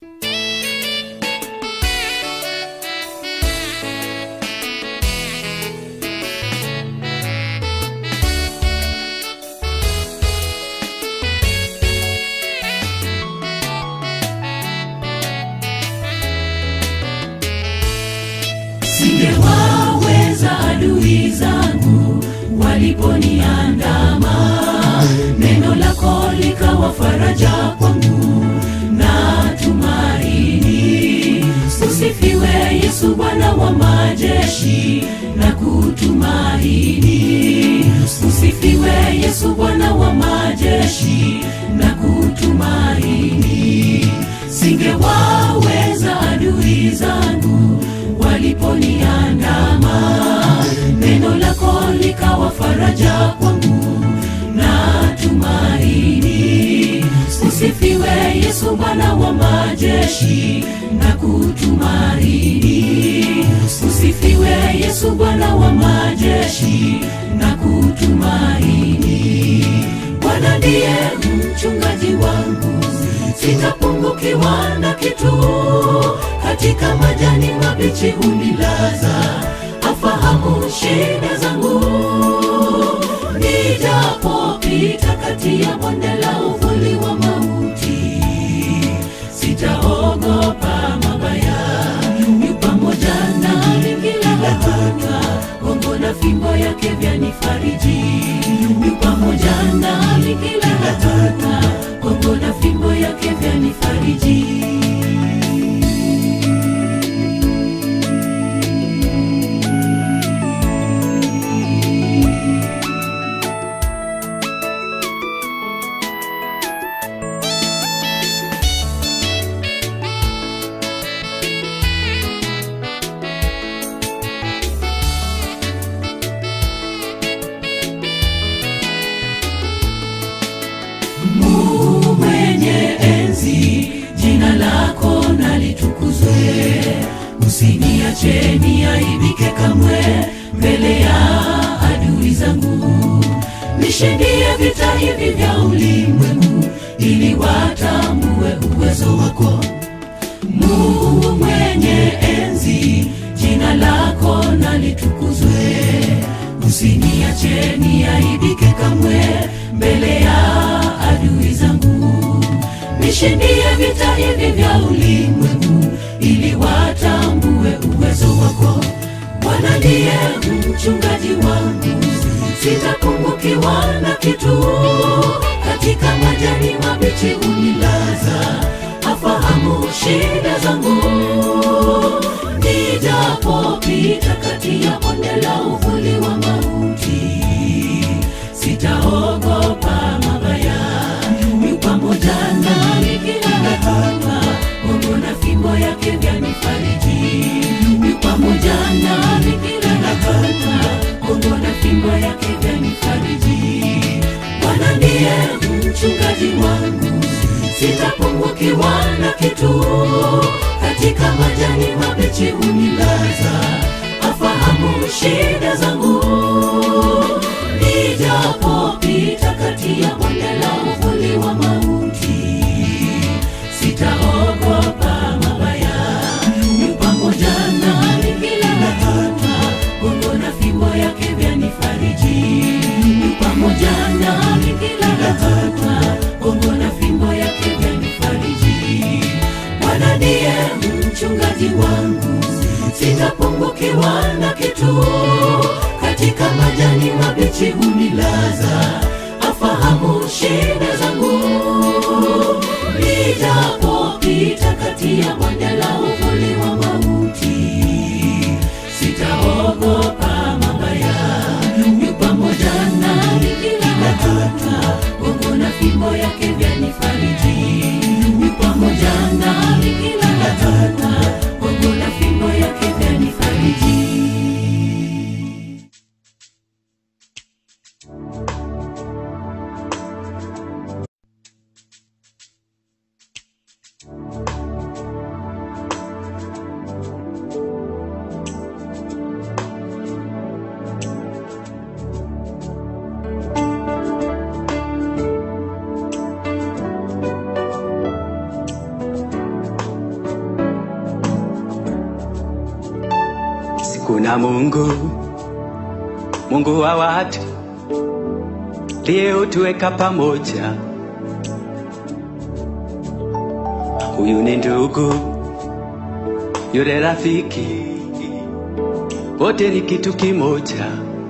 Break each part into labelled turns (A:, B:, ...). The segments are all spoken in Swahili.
A: singewaweza adui zangu waliponiandama neno lako likawa faraja kwangu na tumaini usifiwe yesu bwana wa majeshi na kutumaini usifiwe yesu bwana wa majeshi na kutumaini singewaweza adui zangu waliponiandama neno lako likawa faraja kwangu na tumaini usifiwe yesu bwana wa majeshi na kutumaini usifiwe yesu bwana wa majeshi na kutumaini bwana ndiye mchungaji wangu sitapungukiwa na kitu katika majani mabichi hunilaza afahamu shida zangu nijapopita kati ya bonde la uvuli wa mauti sitaogopa mabaya yu pamoja nami kila hatua gongo na fimbo yake vyanifariji yu pamoja nami kila hatua gongo na fimbo yake vyanifariji Mungu mwenye enzi, jina lako nalitukuzwe. Usiniache niaibike kamwe mbele ya adui zangu. Nishindie vita hivi vya ulimwengu, ili watambue uwezo wako. Mungu mwenye enzi, jina lako nalitukuzwe. Usiniache niaibike kamwe mbele ya adui zangu. Nishindie vita hivi vya ulimwengu, ili watambue uwezo wako. Bwana ndiye mchungaji wangu, sitapungukiwa na kitu. Katika majani mabichi unilaza, afahamu shida zangu. Nijapopita kati ya bonde la uvuli wa mauti, sitaogopa mabaya. Yu pamoja nami kila hatua, Mungu na fimbo yake vyanifariji. Yu pamoja nami kila hatua, Mungu na fimbo yake vyanifariji. Bwana ndiye mchungaji wangu, sitapungukiwa na kitu. Katika majani mabichi unilaza, afahamu shida zangu. Nijapopita kati ya bonde la uvuli wa mauti, sitaogopa mabaya. Yu pamoja nami kila hatua, Mungu na fimbo yake vyanifariji. Yu pamoja nami kila hatua, Mungu na fimbo yake vyanifariji. Bwana ndiye mchungaji wangu, sitapungukiwa na kitu. Katika majani mabichi hunilaza, afahamu shida zangu. Nijapopita kati ya bonde la uvuli wa mauti, sitaogopa mabaya. Yu pamoja nami kila hatua, Mungu na fimbo yake vyanifariji. Yu pamoja nami kila hatua, Mungu na fimbo yake vyanifariji.
B: Kuna Mungu, Mungu wa watu, ndiye hutuweka pamoja. Huyu ni ndugu, yule rafiki, wote ni kitu kimoja.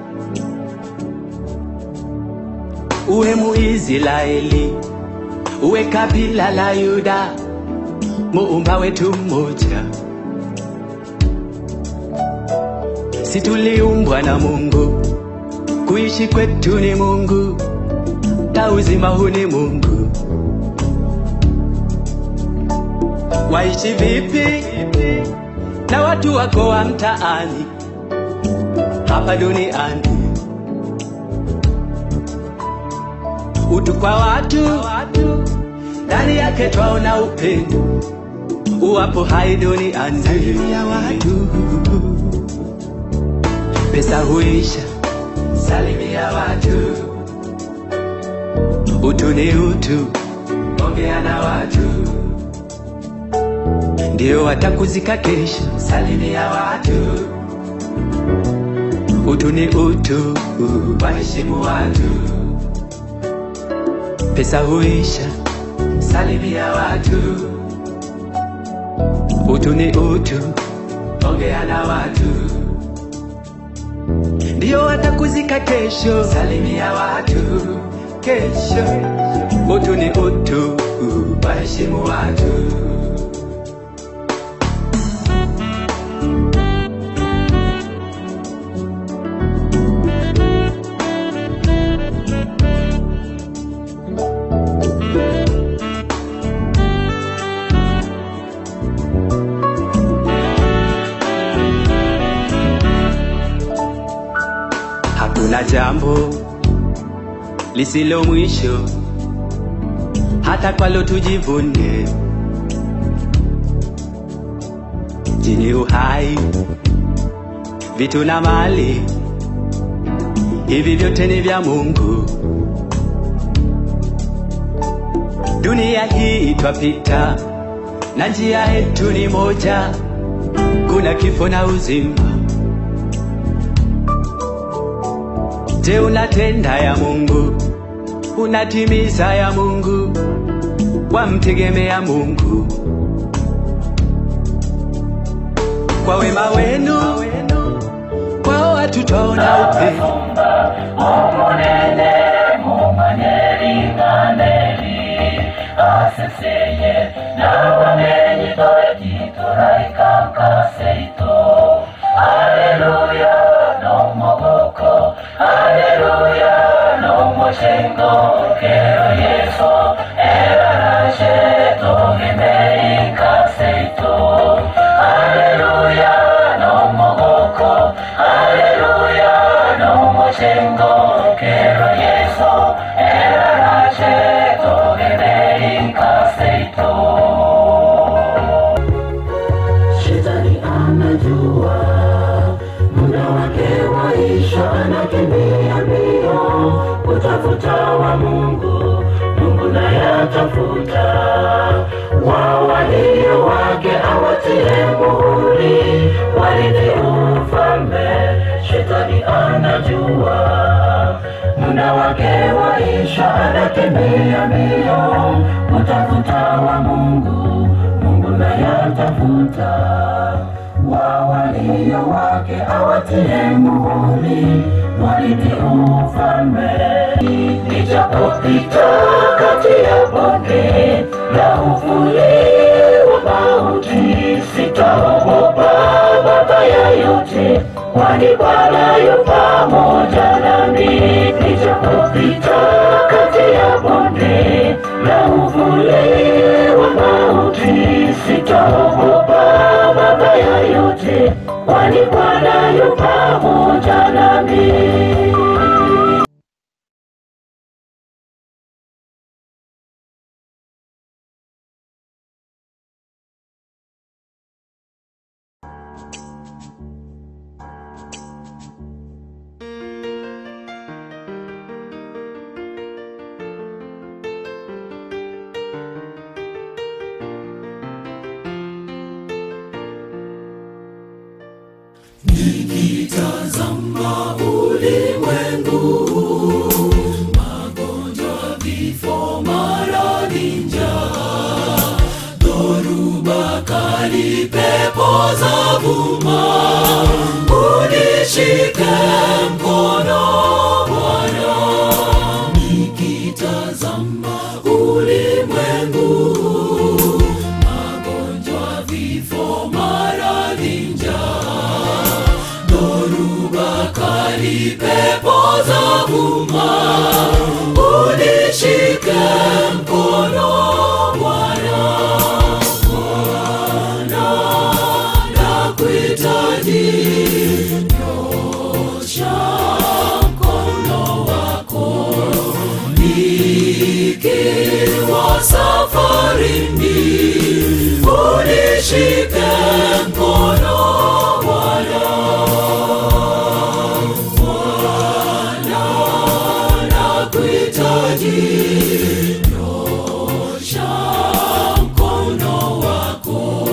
B: Uwe Muisraeli, uwe kabila la Yuda, muumba wetu mmoja. Si tuliumbwa na Mungu, kuishi kwetu ni Mungu, na uzima huu ni Mungu. Waishi vipi na watu wako wa mtaani hapa duniani? Utu kwa watu, ndani yake twaona upendo, uwapo hai duniani. Salimia watu, pesa huisha. Salimia watu, utu ni utu, ongea na watu, ndio watakuzika kesho. Salimia watu, utu ni utu, waheshimu watu pesa huisha. Salimia watu, utu ni utu, ongea na watu, ndio watakuzika kesho. Salimia watu kesho, utu ni utu, waheshimu watu. Hakuna jambo lisilo mwisho, hata kwalo tujivune. Jini uhai, vitu na mali, hivi vyote ni vya Mungu. Dunia hii twapita, na njia yetu ni moja, kuna kifo na uzima. Je, unatenda ya Mungu? Unatimiza ya Mungu? Wamtegemea Mungu? Kwa wema wenu kwa watu twaona upendo.
C: umunene mumanyeringaneri aseseye nabamenyi toetitoraikankaseitu aleluya nomogoko aleluya nomoshengo kero yeso erarashe togemeikaseitu aleluya nomogoko aleluya nomoshengo kero yeso erarashe togemeikaseitu Shetani anajua muda wake waisha, anakimbia mbio kutafuta wa Mungu, Mungu naye atafuta wao walio wake, awatie muhuri, warithi ufalme. Shetani anajua muda wake waisha, anakimbia mbio kutafuta wa Mungu, Mungu naye atafuta wa walio wake, awatie muhuri, warithi ufalme. Nijapopita kati ya bonde la uvuli wa mauti, sitaogopa mabaya yote, kwani Bwana yu pamoja nami. Nijapopita kati ya bonde la uvuli wa mauti, sitaogopa mabaya yote, kwani Bwana yu pamoja nami.
A: ulimwengu magonjwa vifo maradhi njaa dhoruba kali pepo za vuma unishike mkono bwana nikitazama ulimwengu magonjwa vifo maradhi njaa dhoruba kali pepo za vuma unishike mkono bwana bwana nakuhitaji nyosha mkono wako nikiwa safarini unishike mkono Bwana Bwana nakuhitaji nyosha mkono wako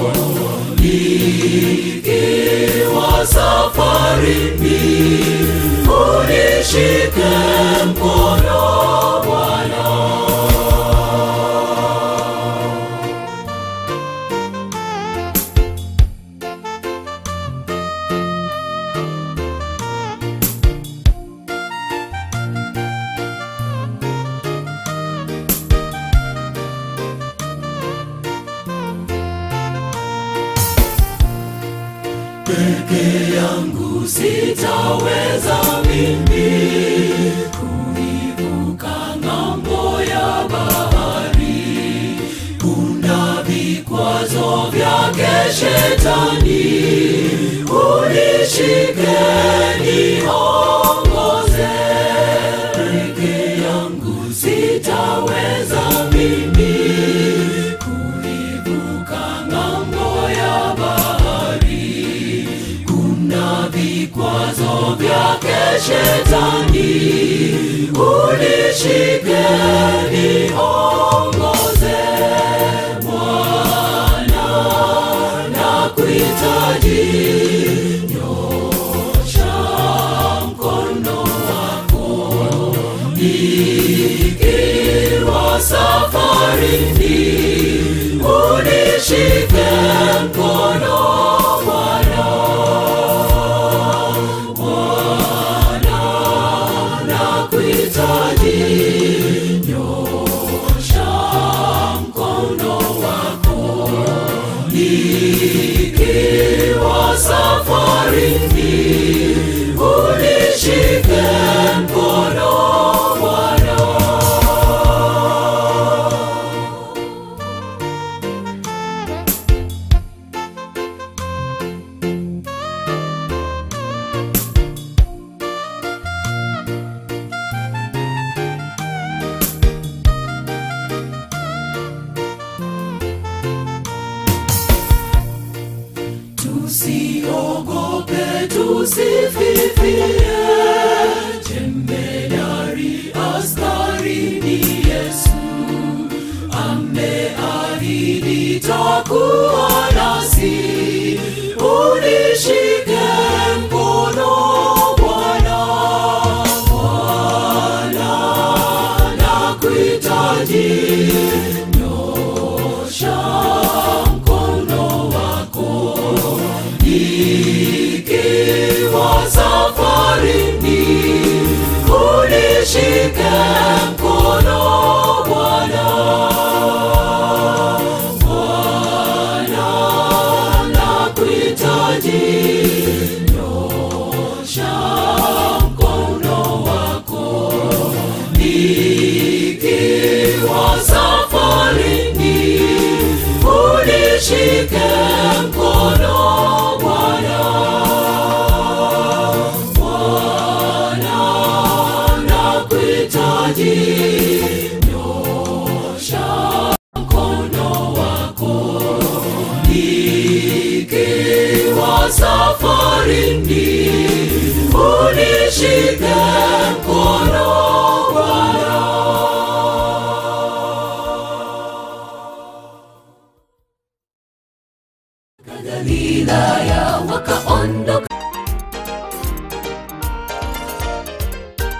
A: nikiwa safarini unishike mkono Bwana peke yangu sitaweza mimi kuivuka ng'ambo ya bahari kuna vikwazo vyake shetani unishike niongoze peke yangu sitaweza mimi kuivuka ng'ambo ya bahari kuna vikwazo vyake shetani unishike niongoze bwana nakuhitaji nyosha mkono wako nikiwa safarini unishike mkono bwana bwana nakuhitaji nyosha mkono wako nikiwa safarini unishike mkono bwana tusiogope tusififie jemedari askari ni yesu ameahidi takuwa nasi unishike mkono bwana bwana nakuhitaji nyosha mkono wako nikiwa safarini unishike mkono bwana bwana nakuhitaji nyosha mkono wako nikiwa safarini unishike mkono bwana bwana nakuhitaji nyosha mkono wako nikiwa safarini unishike mkono bwana Galilaya wakaondoka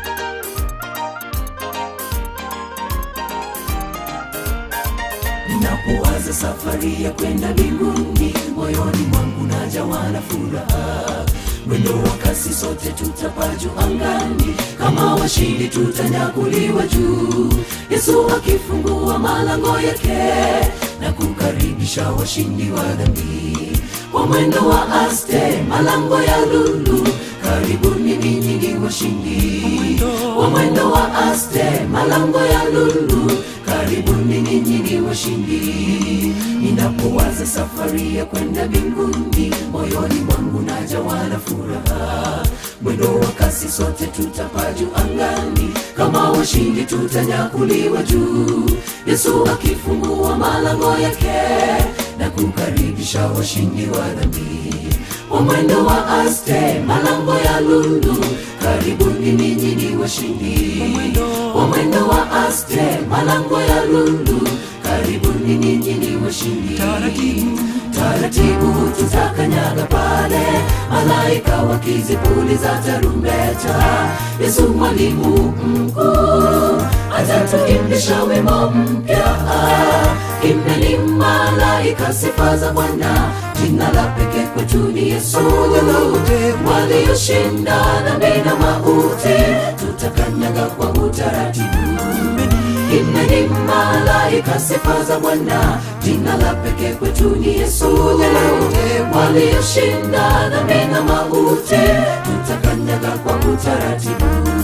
A: ninapowaza safari ya kwenda mbinguni moyoni mwangu najawa na furaha mwendo wa kasi sote tutapaa juu angani kama washindi tutanyakuliwa juu yesu akifungua malango yake na kukaribisha washindi wa dhambi kwa mwendo wa aste malango ya lulu karibuni ninyi ni washindi kwa mwendo wa aste malango ya lulu karibuni ninyi ni washindi ninapowaza safari ya kwenda mbinguni moyoni mwangu najawa na furaha mwendo wa kasi sote tutapaa juu angani kama washindi tutanyakuliwa juu yesu akifungua malango yake na kukaribisha washindi wa dhambi wa mwendo wa aste malango ya lulu karibuni ninyi ni washindi wa mwendo wa aste malango ya lulu karibuni ninyi ni washindi taratibu tutakanyaga pale malaika wakizipuliza tarumbeta yesu mwalimu mkuu atatuimbisha wimbo mpya imeni malaika sifa za bwana jina la pekee kwetu ni yesu walioshinda dhambi na mauti tutakanyaga kwa utaratibu imeni malaika sifa za bwana jina la pekee kwetu ni yesu walioshinda dhambi na mauti tutakanyaga kwa utaratibu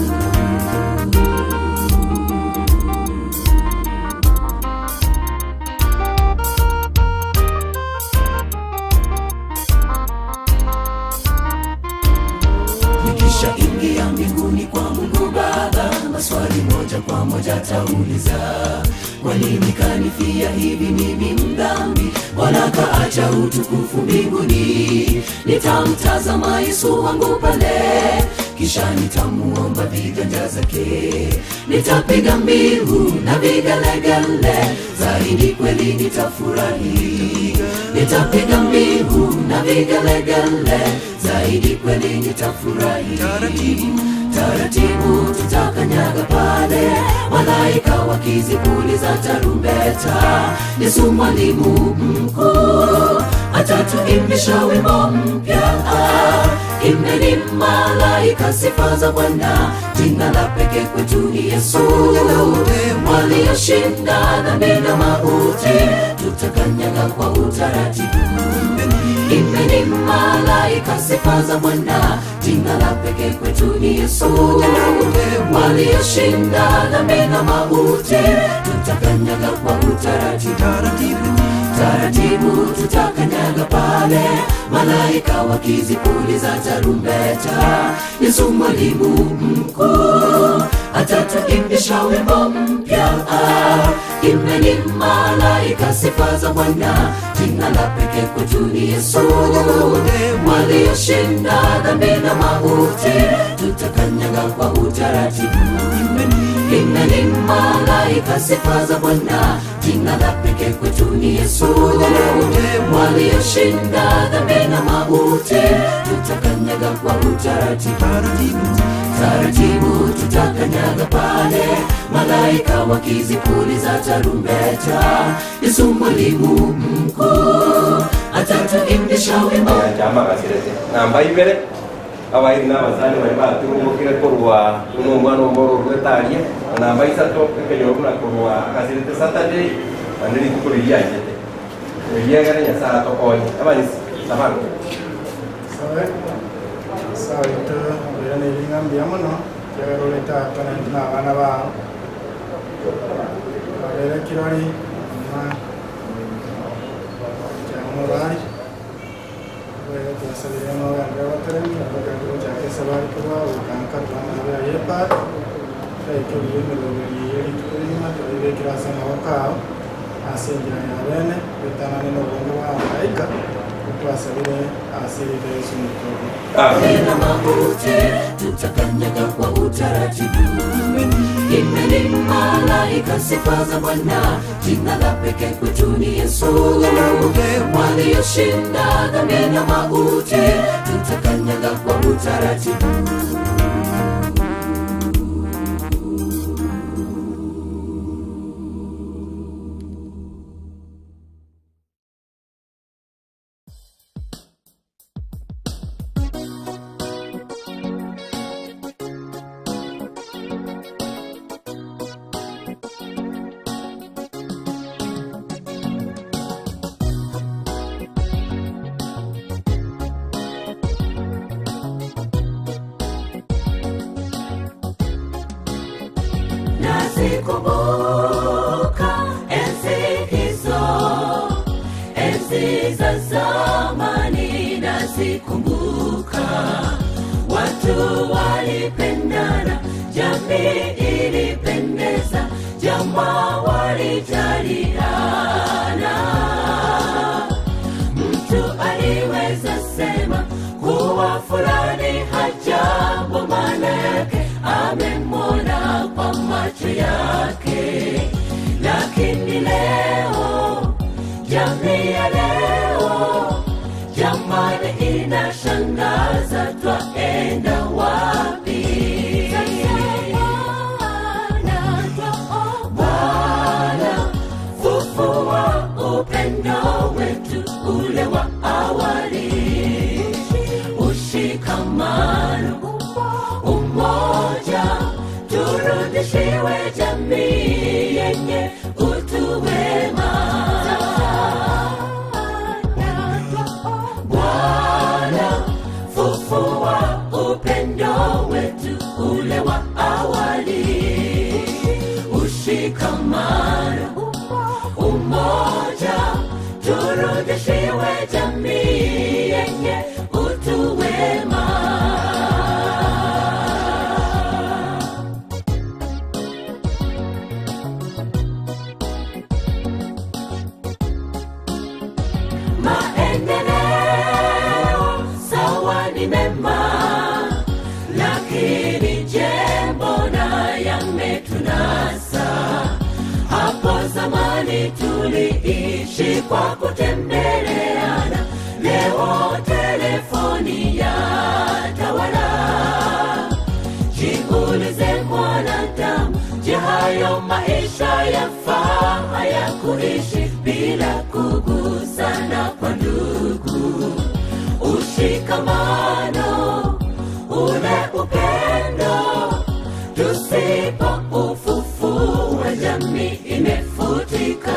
A: nikisha ingia mbinguni kwa mungu baba maswali moja kwa moja tauliza kwa nini kanifia hivi mimi mdhambi bwana kaacha utukufu mbinguni nitamtazama yesu wangu pale kisha nitamuomba viganja zake nitapiga mbiu na vigelegele zaidi kweli nitafurahi nitapiga mbiu na vigelegele zaidi kweli nitafurahi taratibu tutakanyaga pale malaika wakizipuliza tarumbeta yesu mwalimu mkuu atatuimbisha wimbo mpya imeni malaika sifa za bwana jina la pekee kwetu ni yesu walioshinda dhambi na mauti tutakanyaga kwa utaratibu imeni malaika sifa za bwana jina la pekee kwetu ni yesu walioshinda dhambi na mauti tutakanyaga kwa utaratibu taratibu tutakanyaga pale malaika wakizipuliza tarumbeta yesu mwalimu mkuu atatuimbisha wimbo mpya imeni malaika sifa za bwana jina la pekee kwetu ni yesu walioshinda dhambi na mauti tutakanyaga kwa utaratibu imeni malaika sifa za bwana jina la pekee kwetu ni yesu walioshinda dhambi na mauti tutakanyaga kwa utaratibu taratibu tutakanyaga pale malaika wakizipuliza tarumbeta yesu mwalimu mkuu atatuimbisha wimbo
D: cyama gasirete namba imbere abairi n'abasani bari baturumukire kurwa uno mwana w'umoro rwetarie namba isato ekenyo kuna kurwa gasirete saturday andiri kukuri yajete yegere nyasara tokonye abani sabano
E: sabe sabito bera n'ebingambira muno njagala oleetaakana n'abaana baabo babeera kiroli kyamubaali babeera tubasabira amagambo abateremi abagambiro kyakesa baali kubaawo kankatwanabeera yeepaata like ebiyemerero biri tukulima tulibeekirasa amawakaawo asingira yabeene betanane n'obwongo bwa malayika twasabire asirika yesu mukuru
A: na mauti tutakanyaga kwa utaratibu imeni malaika sifa za bwana jina la pekee kwetu ni yesu walioshinda dhambi na mauti tutakanyaga kwa utaratibu nazikumbuka enzi hizo enzi za zamani nazikumbuka watu walipendana jamii ilipendeza jamaa walijaliana mtu aliweza sema kuwa fulani hajambo maana yake amemwona kwa macho yake lakini leo jamii ya leo jamani inashangaza twaenda wapi Bwana, fufua upendo wetu ule wa awali, ushikamano, umoja, turudishiwe jamii yenye utu wema. Bwana, fufua upendo wetu ule wa awali, ushikamano, umoja, turudishiwe jamii yenye utu wema. maendeleo sawa ni mema lakini je mbona yametunasa hapo zamani tuliishi kwa kutembeleana leo telefoni ya tawala jiulize mwanadamu je hayo maisha yafaa haya kuishi bila kugusana kwa ndugu ushikamano ule upendo tusipo ufufua jamii imefutika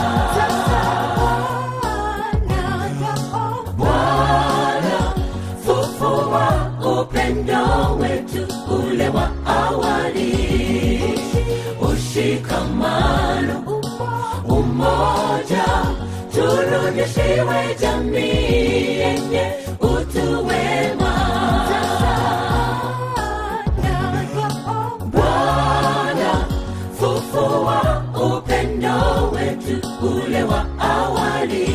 A: Bwana, fufua upendo wetu ule wa awali, ushikamano, umoja, turudishiwe jamii yenye utu wema. Bwana, fufua upendo wetu ule wa awali,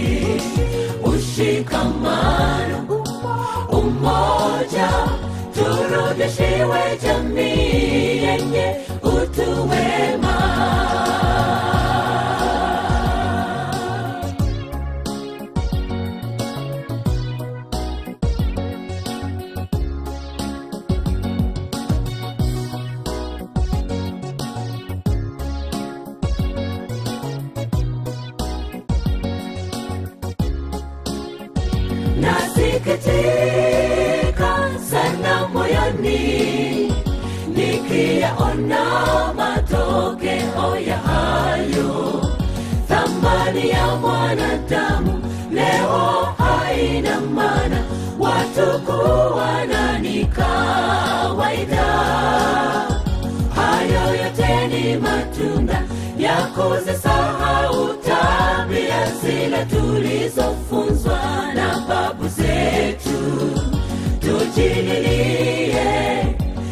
A: ushikamano, umoja, turudishiwe jamii yenye utu wema. nasikitika sana moyoni nikiyaona matokeo ya hayo thamani ya mwanadamu leo haina maana watu kuwana ni kawaida hayo yote ni matunda ya kuzisahau tabia zile tulizofunzwa na babu zetu tujililie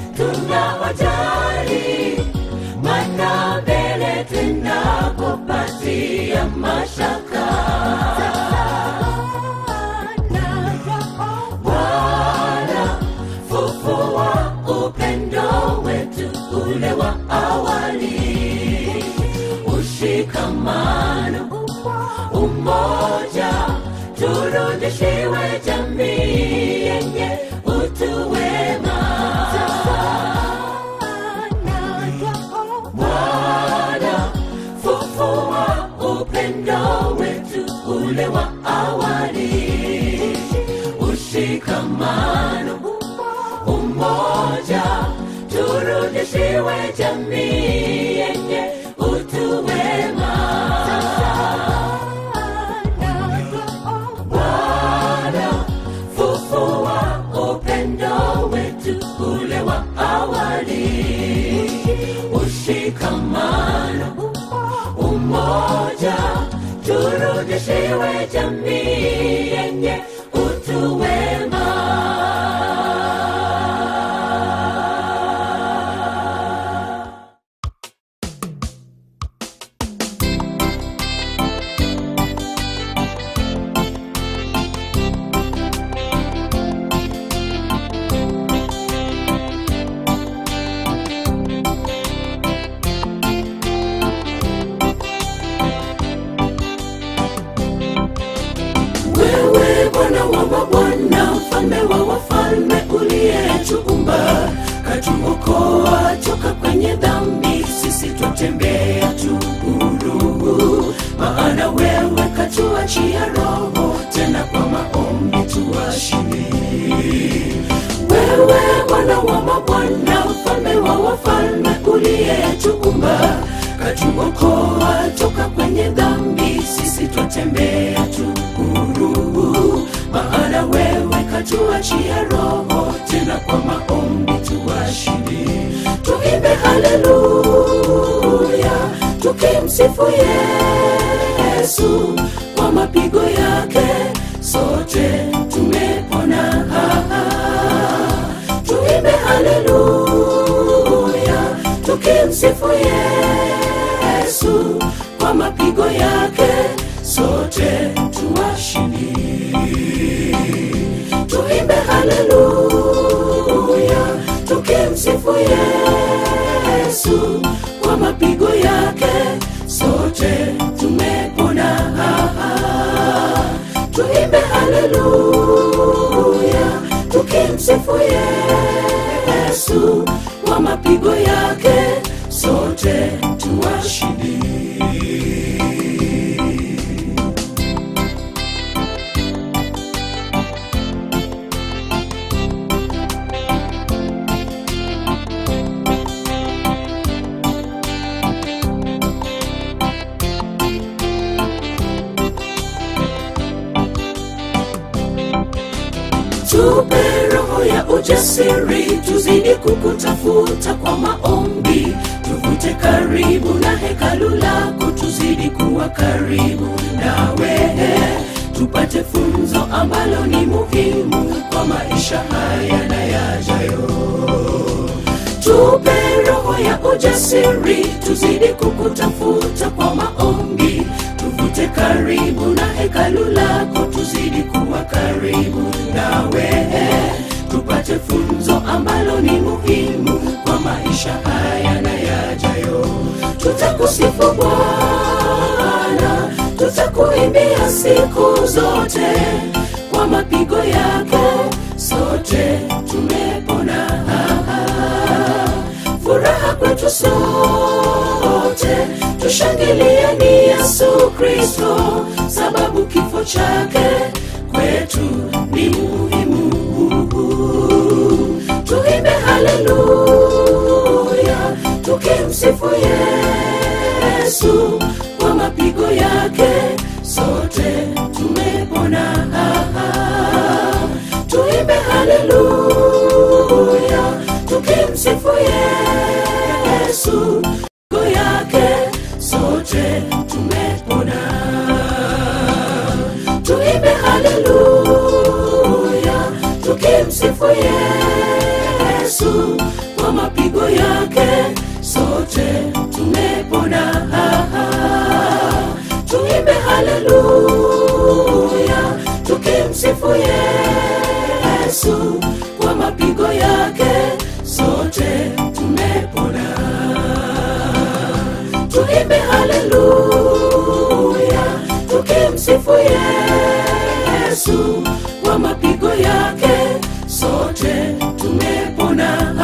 A: tunawajali mana mbele tunapopatia mashaka Bwana, fufua upendo wetu ule wa awali, ushikamano, umoja, turudishiwe jamii yenye utu wema. Bwana, fufua upendo wetu ule wa awali, ushikamano, umoja, turudishiwe jamii yenye utu wema. Bwana, fufua upendo wetu ule wa awali, ushikamano tuwe jamii yenye utu wema wewe bwana wa mabwana mfalme wa wafalme uliyetuumba katuokoa toka kwenye dhambi sisi twatembea tu huru maana wewe katuachia roho tena kwa maombi tuwashinde wewe bwana wa mabwana mfalme wa wafalme uliyetuumba katuokoa toka kwenye dhambi sisi twatembea tu huru maana wewe katuachia roho tena kwa maombi tuwashinde tuimbe haleluya tukimsifu yesu kwa mapigo yake sote tumepona tuimbe haleluya tukimsifu yesu kwa mapigo yake sote tuwashindi tuimbe haleluya tukimsifu yesu kwa mapigo yake sote tumepona tuimbe haleluya tukimsifu yesu kwa mapigo yake sote tuwashindi tupe roho ya ujasiri tuzidi kukutafuta kwa maombi tuvute karibu na hekalu lako tuzidi kuwa karibu nawe tupate funzo ambalo ni muhimu kwa maisha haya na yajayo tupe roho ya ujasiri tuzidi kukutafuta kwa maombi tuvute karibu na hekalu lako tuzidi kuwa karibu nawe tupate funzo ambalo ni muhimu kwa maisha haya na yajayo tutakusifu bwana tutakuimbia siku zote kwa mapigo yake sote tumepona furaha kwetu sote tushangilieni yesu kristo sababu kifo chake kwetu ni muhimu tuimbe haleluya tukimsifu yesu kwa mapigo yake sote tumepona tuimbe haleluya tukimsifu yesu mapigo yake sote tumepona tuimbe haleluya tukimsifu yesu kwa mapigo yake sote tumepona tuimbe haleluya tukimsifu yesu kwa mapigo yake sote tumepona tuimbe haleluya tukimsifu yesu kwa mapigo yake sote tumepona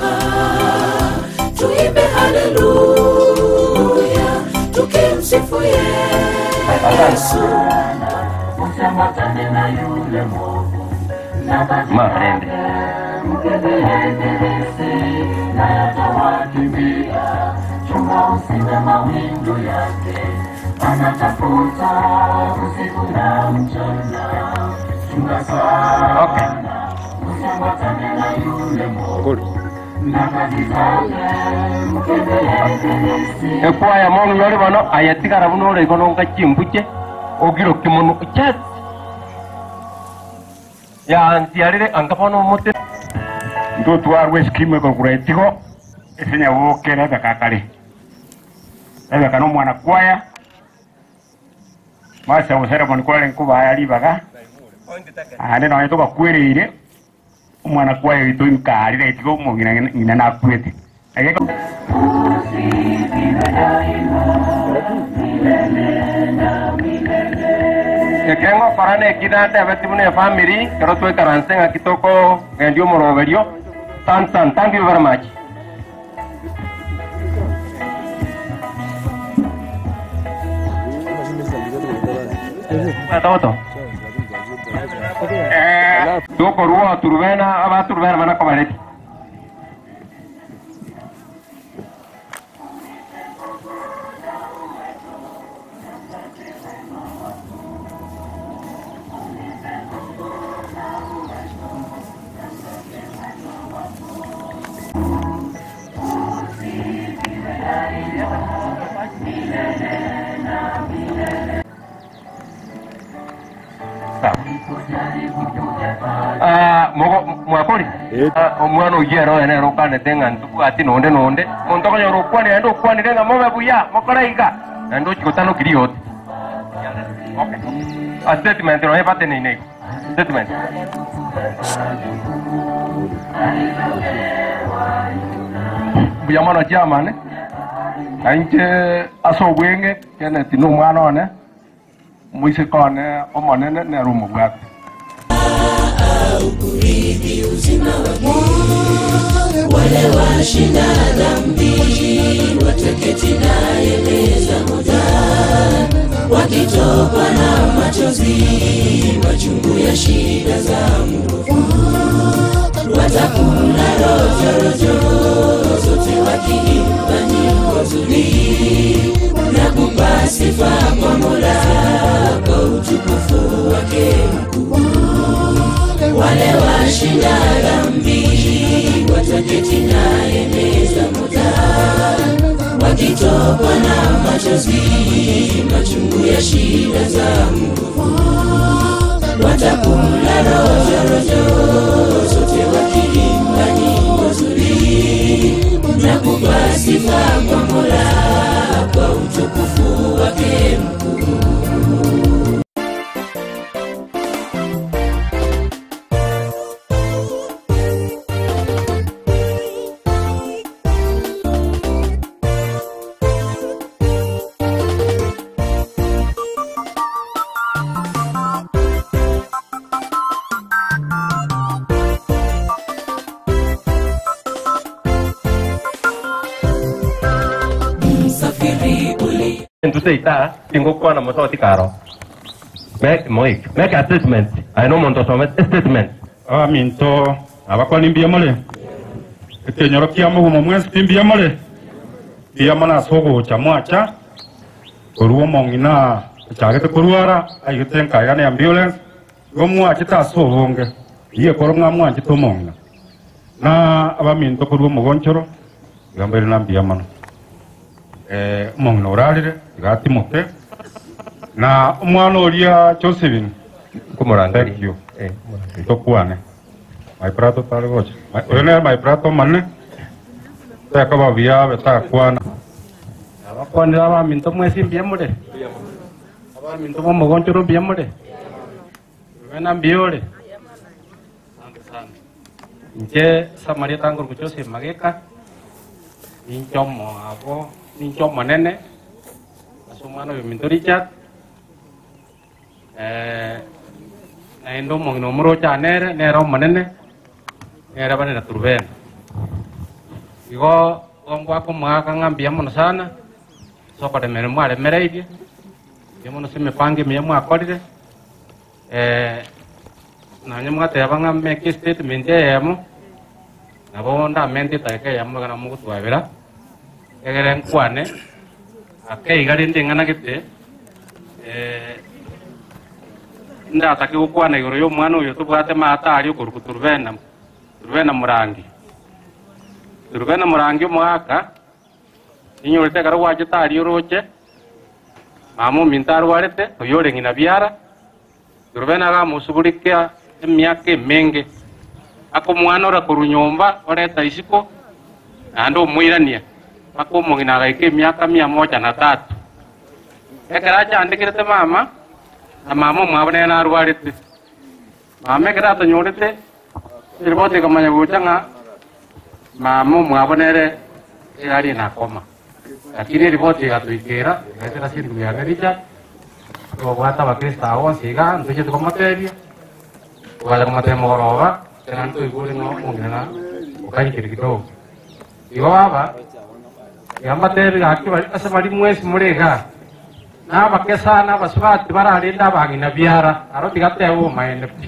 A: tuimbe haleluya tukimsifu yesu
C: usiambatane na yule mwovu na
F: Marende.
C: mkebeebilisi na yatawakimbia chunga usiwe mawindo yake anatafuta usiku na mchana chunga sana
F: Okay.
C: usiambatane na yule mwovu
F: Good.
C: na kazi zake mkebeebilisi
F: ekwaya mong yori bono ayatigara buno ore kono nga chimbuche
D: ogiro kimono chat ya ntiarire angapono mote
F: ndotwarwe skimu igorogura itigo isinya guke rebeka kari rebeka no mwana kwaya masa guceremoni kware nkubaya ribaga ande nawe tugakwiriire omwana kwaya witu nkarire itigo mugina ngina nakwete Ageko-
D: ekengo korane ekidante abetibune family kero twekaranse ng'aki toko gendi omoroberio tan tan thank you very much Toto. Eh, tukorwo turubena abaturubena banakobareti Ah, mogo mwakori Ah, omwana oyero ene rokanete ng'a ntubwati nonde nonde monto okonyora okwanire ende okwanire ng'a mobe buya mokoraiga naende ochigotanokirie yote Okay. A statement no epate ni nego. Statement. Buya mono jamane. Ainche aso wenge kene tinu mwana one. Muise kone omonene ne rumu bwate.
A: wale washinda dhambi wataketi naye meza moja wakitokwa na machozi machungu ya shida za mwovu watakula rojorojo zote wakiimba nyimbo nzuri na kupa sifa kwa mola kwa utukufu wake mkuu wale washinda dhambi wataketi naye meza moja wakitokwa na machozi machungu ya shida za mwovu watakula rojorojo zote wakiimba nyimbo nzuri na kupa sifa kwa mola kwa utukufu wake mkuu msafiri uli
D: Entuseita tingokwana mototi karo. Make Moik, make a statement. I know monto some statement.
F: abaminto abakoni mbiamole ekenyoro kia mugumo mwesi timbiamole biamo nase ogocha mwacha korwa omong'ina echagete korwara aigete enkaega na ambulance igo mwachete ase obonge iye koro ng'a mwanchete omong'ina na abaminto korwa omogonchoro iga mbaire na mbiamano eh, omong'ina orarire iga atimote na omwana oria josephine
D: Kumurangari.
F: Thank you.
D: Eh,
F: tokwane my prato tari gocha oyo ne my prato manne teka babia betakwana abakwanira abaminto mwesi mbiemure abaminto bomogonchoro mbiemure bena mbiore asante sana nche samaria tangor kuchose mageka ninchomo abo ninchomo nene asumano biminto richard eh naendo mongino morocha nere nere omonene nere banene turubena igo gongwako mwaka ng'ambia mono sana sokoremere mwaremereirie ia mono se emipango emiya mwakorire eh, nanye mwateba ng'a make statement eyemo nabo ndamente etaika eyemo iga namogotwabera egere nkwane akeiga rinde ng'anagete eh, ndatake gukwana iguru ya omwana oyo tobwate maata ari okoruka turubena turubena murangi turubena murangi omwaka inyorete ekero gwachete ari oroche
G: mama ominto arwarete oyore ng'ina biara turube nagamusugurikia emiaka emenge aka omwana ora korwa nyomba oreta isiko naende omwirania mpaka omong'ina agaika emiaka mia moja na tatu ekero achandikirete mama na mama omwabonere narwarete mama ekero atonyorete eriboti ekamanya gocha ng'a mama omwabonere erari nakoma lakini eriboti egatoikera egaetera sindu biane richa tobwata abakristo abo bonsi iga ntochete komotebia twaja komotebia mogoroba tena ntoigure ng'a omong'ina okanyikeri kidogo igo baba yambatebi gaki bari ase bari mwesi muri iga nabakesa nabasubati bararinde abang'ina biara aro tigateba omaene pi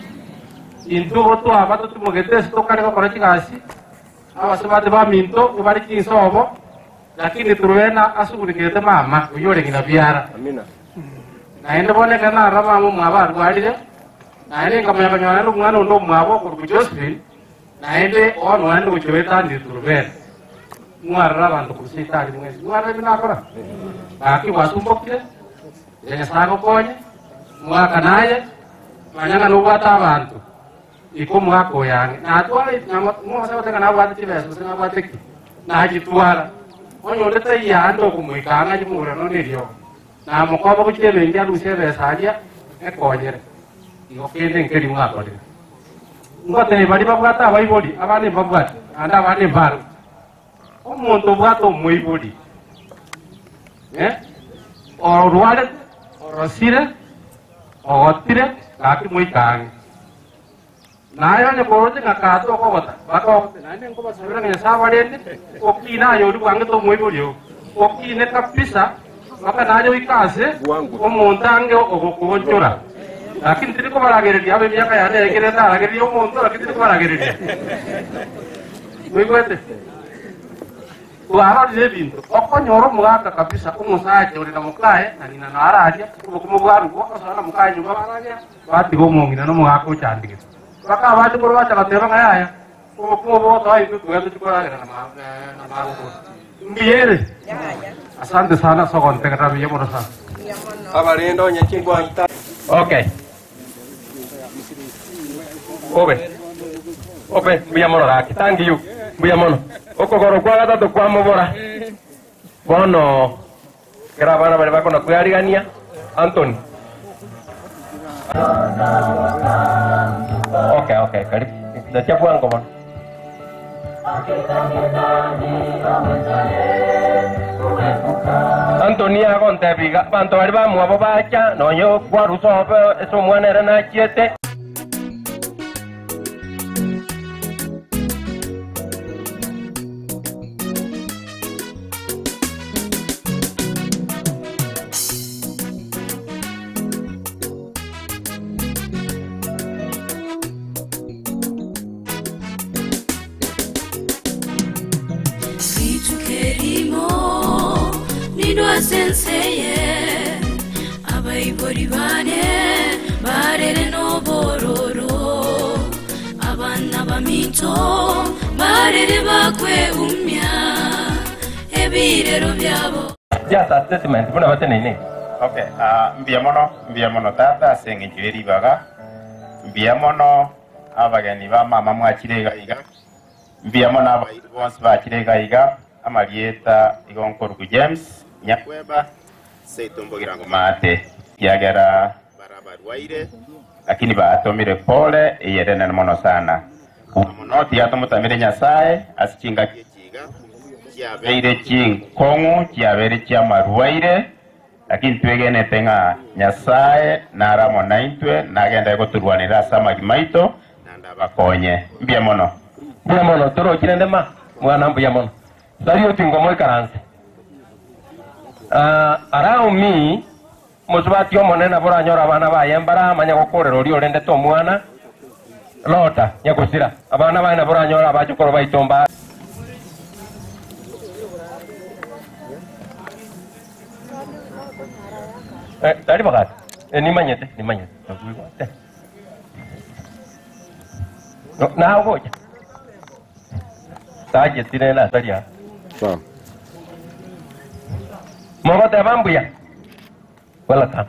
G: intugo twaba totumogete ase tokare gokora chigasi abasubati baminto ibari chinsobo lakini turubena asugurikirete mama oyore ng'ina biara
D: amina
G: naende boneka nara mama omwabo arwarire naende nkamanya kanywanire omwana onde omwabo okoruku josephine naende ono naende gochia wetandire turubena mwarira abanto kurusitari mwesi mwarira binakora gaki gwatumbokire nyasaye gokonye mwaka naye manyanga nobwata abantu iko mwaka oyange natwara mwase goteka nabwate chibesa gose nabwate ki nagitwara onyondete yande okumwikanga chimurano nerio namukoba gochia ebengi arusia ebesa aria ekonyere igo kende nkeri mwakorire ngotebe bari babwate abaibori abana mbabwate ande abana mbaro omonto obwate omoibori Eh? orwarete orosire ogotire gaki moikange naye onye koroche ng'akato okogota bakogote naende nkobasabira ng'a nyasaye barende okine ayori bwange tomoibori ogo okine kabisa mpaka naye oikase
D: Bwangu.
G: omonto ange ogokonchora lakini tiri kobaragereria abe emiaka yane egere ndaragereria omonto lakini tiri kobaragereria moigwete twarorire ebinto okonyora omogaka kabisa omosacha ore na mokae na ng'ina nararia obokimo bwarugo osora na mokae nyumba baragera batiga omong'ina na omogaka ochandigete mpaka abande koro bacha bateba ng'a yaya obokimo botoa itwe tugende chikoragera na ma- eh, na magogoro mbiyere asante sana sogontegerera biye mono sana
D: abarendo onye chingwanta
H: Okay. Obe. Obe, mbuya mono raki. Thank you. Mbuya mono. Okogoro kwa gatatu kwa mubora. Bono. Kera bana bari bakona kuyarigania. Anthony. Okay, okay. Karibu. Dacha bwango bono. Anthony agontebiga bantu bari bamwabo bacha noyo kwarusobe eso omwana era nachiete
A: Vitu kerimo nidwa senseye abaibori bane barere nobororo abana baminto barere bakweumya ebirero byabo
H: just a statement buna bateneine
I: Okay, uh, mbia mono mbia mono tata aseng'encho eribaga mbia mono abageni ba mama mwachire iga iga mbia mono abairi bonsi bachire iga iga amarieta igo nkoruku james nyakweba seitombogira ngo mate kiagera barabarwaire lakini batomire pole eyerenene mono sana kuma mono tiatomutamire nyasaye asichingakie chiga chiabeire chinkong'u chiabeire chiamarwaire lakini twegenete ng'a nyasaye naramo naintwe nagenda goturwanira ase amagi maito nandabakonye mbia mono
H: mbuya mono torokire ndema mwana mbuya mono sari otingo moikaranse uh, around me musubati omonene boranyora abana baye baramanya gokorera oria orendete omwana lota nyagusira abana baye boranyora abachokoro baitomba Eh, tari bakati eh, nimanyete nimanyete nakuigwate No, nawe gocha tajetire na taria mogoteba mbuya welcome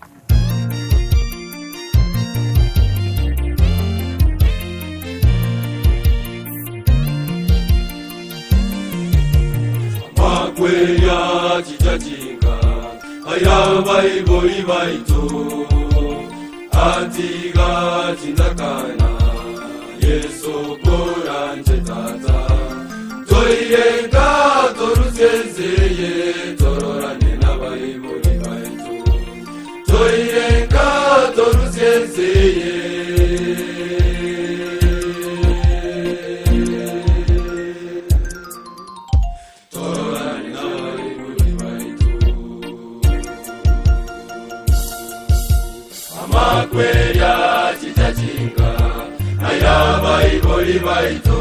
J: makwenya chichachinga aya vaivori vaito atiga chindakana yeso koranje tata toirenga torusenzeye tororane navaivori vaito toirenga torusenzeye tororane navaivori vaito amakwerya chitachinga aya vaivori vaito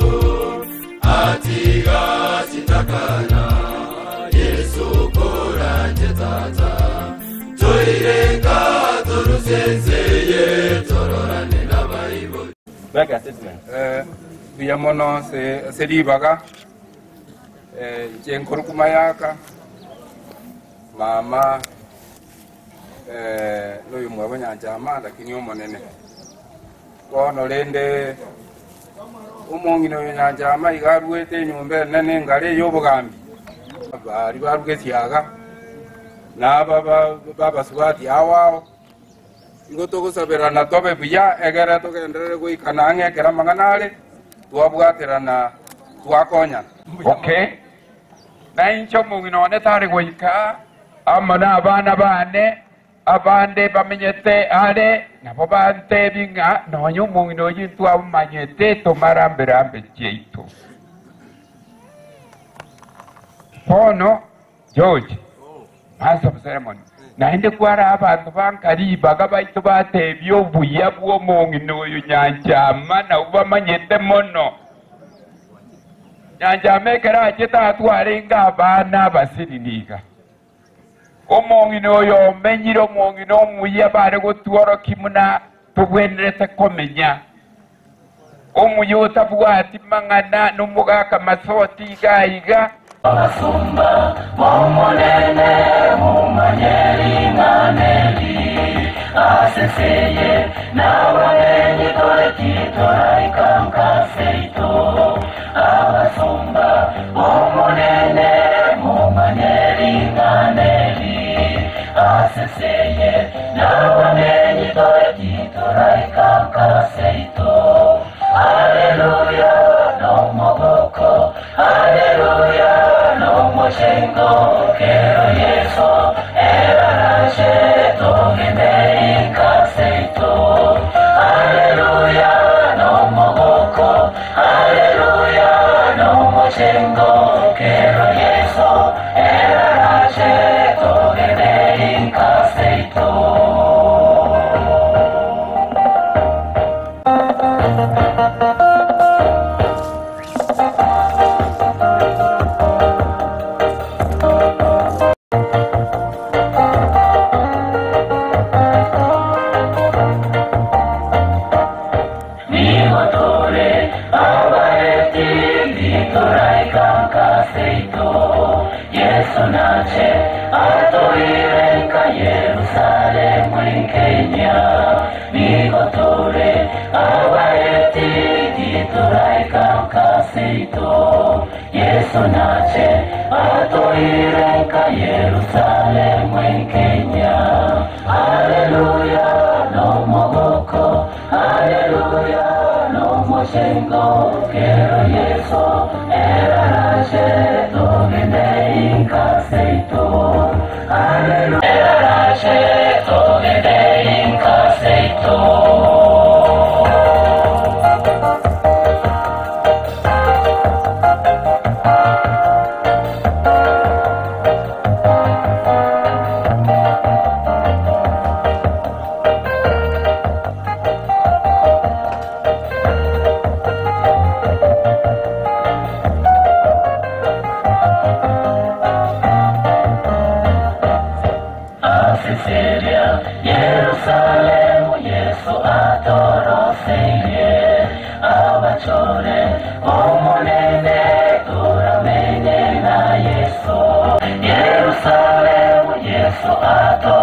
J: atiga chitakana yesu koranje tata toirenga torusenzeye tororane navaivori
H: make a statement
F: buya mono se seribaga jenkorukuma yaka mama eh, n'uyu mwebo nyanjama lakini umunene bono rende umong'ina uyu nyanjama igarwete enyumba enene ngari ey'obugambi bari baruga esiaga naba ba- babasubati awao igo togusabirana tobe buya egere tugenderere goikana ng'ekera mang'anare twabwaterana twakonyana
K: okay na incho mung'ina one tari goika amo na abana bane abande bamenyete are nabo bantebi ng'a nonya omong'ina oyo twamanyete tomaramberambe chiaitu bono george master of ceremony naende kwara abanto bankaribaga baitu batebia obuya bwa omong'ina oyo nyanchama nabo bamanyete mono nyanjama ekera achete atwarenga abana abasiriniga omong'ina oyo omenyire omong'ina omuya bare gotworoki muna tobwenerete komenya omuya otabwati mang'ana nomogaka masoti iga iga
C: abasumba b'omunene mumanyeringaneri aseseye n'abamenyi dore titoraikankaseitu abasumba b'omunene mumanyeringaneri aseseye n'abamenyi dore titoraikankaseitu aleluya nomoboko aleluya nomushengo kero yeso erarashe togendeikaseito aleluya nomoboko aleluya nomushengo kero yeso erarashe togendeikaseito nihotore abareti nditoraikankaseitu yesu nache atoirenka yerusalemu enkenya nihotore abareti nditoraikankaseitu yesu nache atoirenka yerusalemu enkenya aleluya nomogoko aleluya nomoshengo kero yeso erarashe togendeinkaseito aleluya erarashe togendeinkaseito Sicilia, Yerusalemu, Yesu atoroseye abachore omonene turamenye na Yesu Yerusalemu, Yesu atoroseye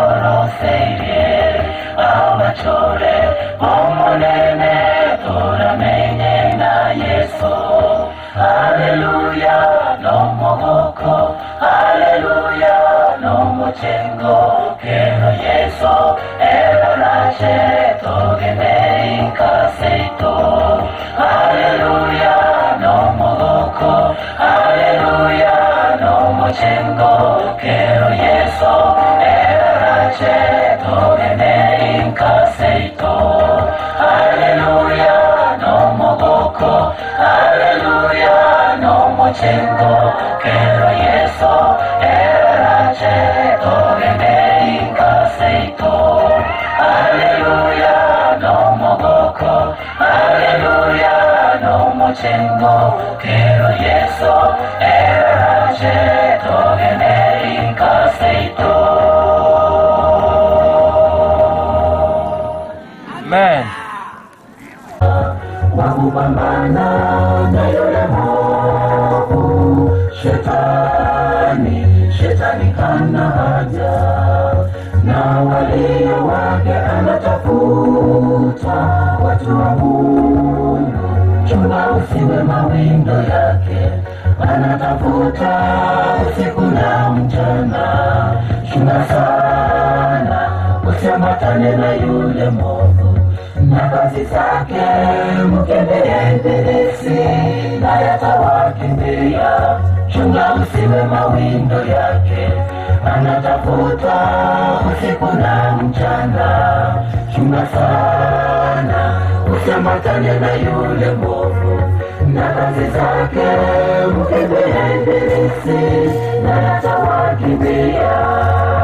C: mochengo kero yeso elarache togenei kaseito haleluya no mogoko haleluya no mochengo kero yeso elarache togenei kaseito haleluya no mogoko haleluya no mochengo kero yeso elarache togenei kaseito haleluya no mogoko haleluya no mochengo kero yeso elarache togenei kaseito
H: Amen.
C: wakupambana na yule mwovu shetani shetani hana haja na walio wake anatafuta watu wa mungu chunga usiwe mawindo yake anatafuta usiku na mchana chunga sana usiambatane na yule mwovu na kazi zake mkemee ibilisi na yatawakimbia chunga usiwe mawindo yake anatafuta usiku na mchana chunga sana usiambatane na yule mwovu na kazi zake mkemee ibilisi na yatawakimbia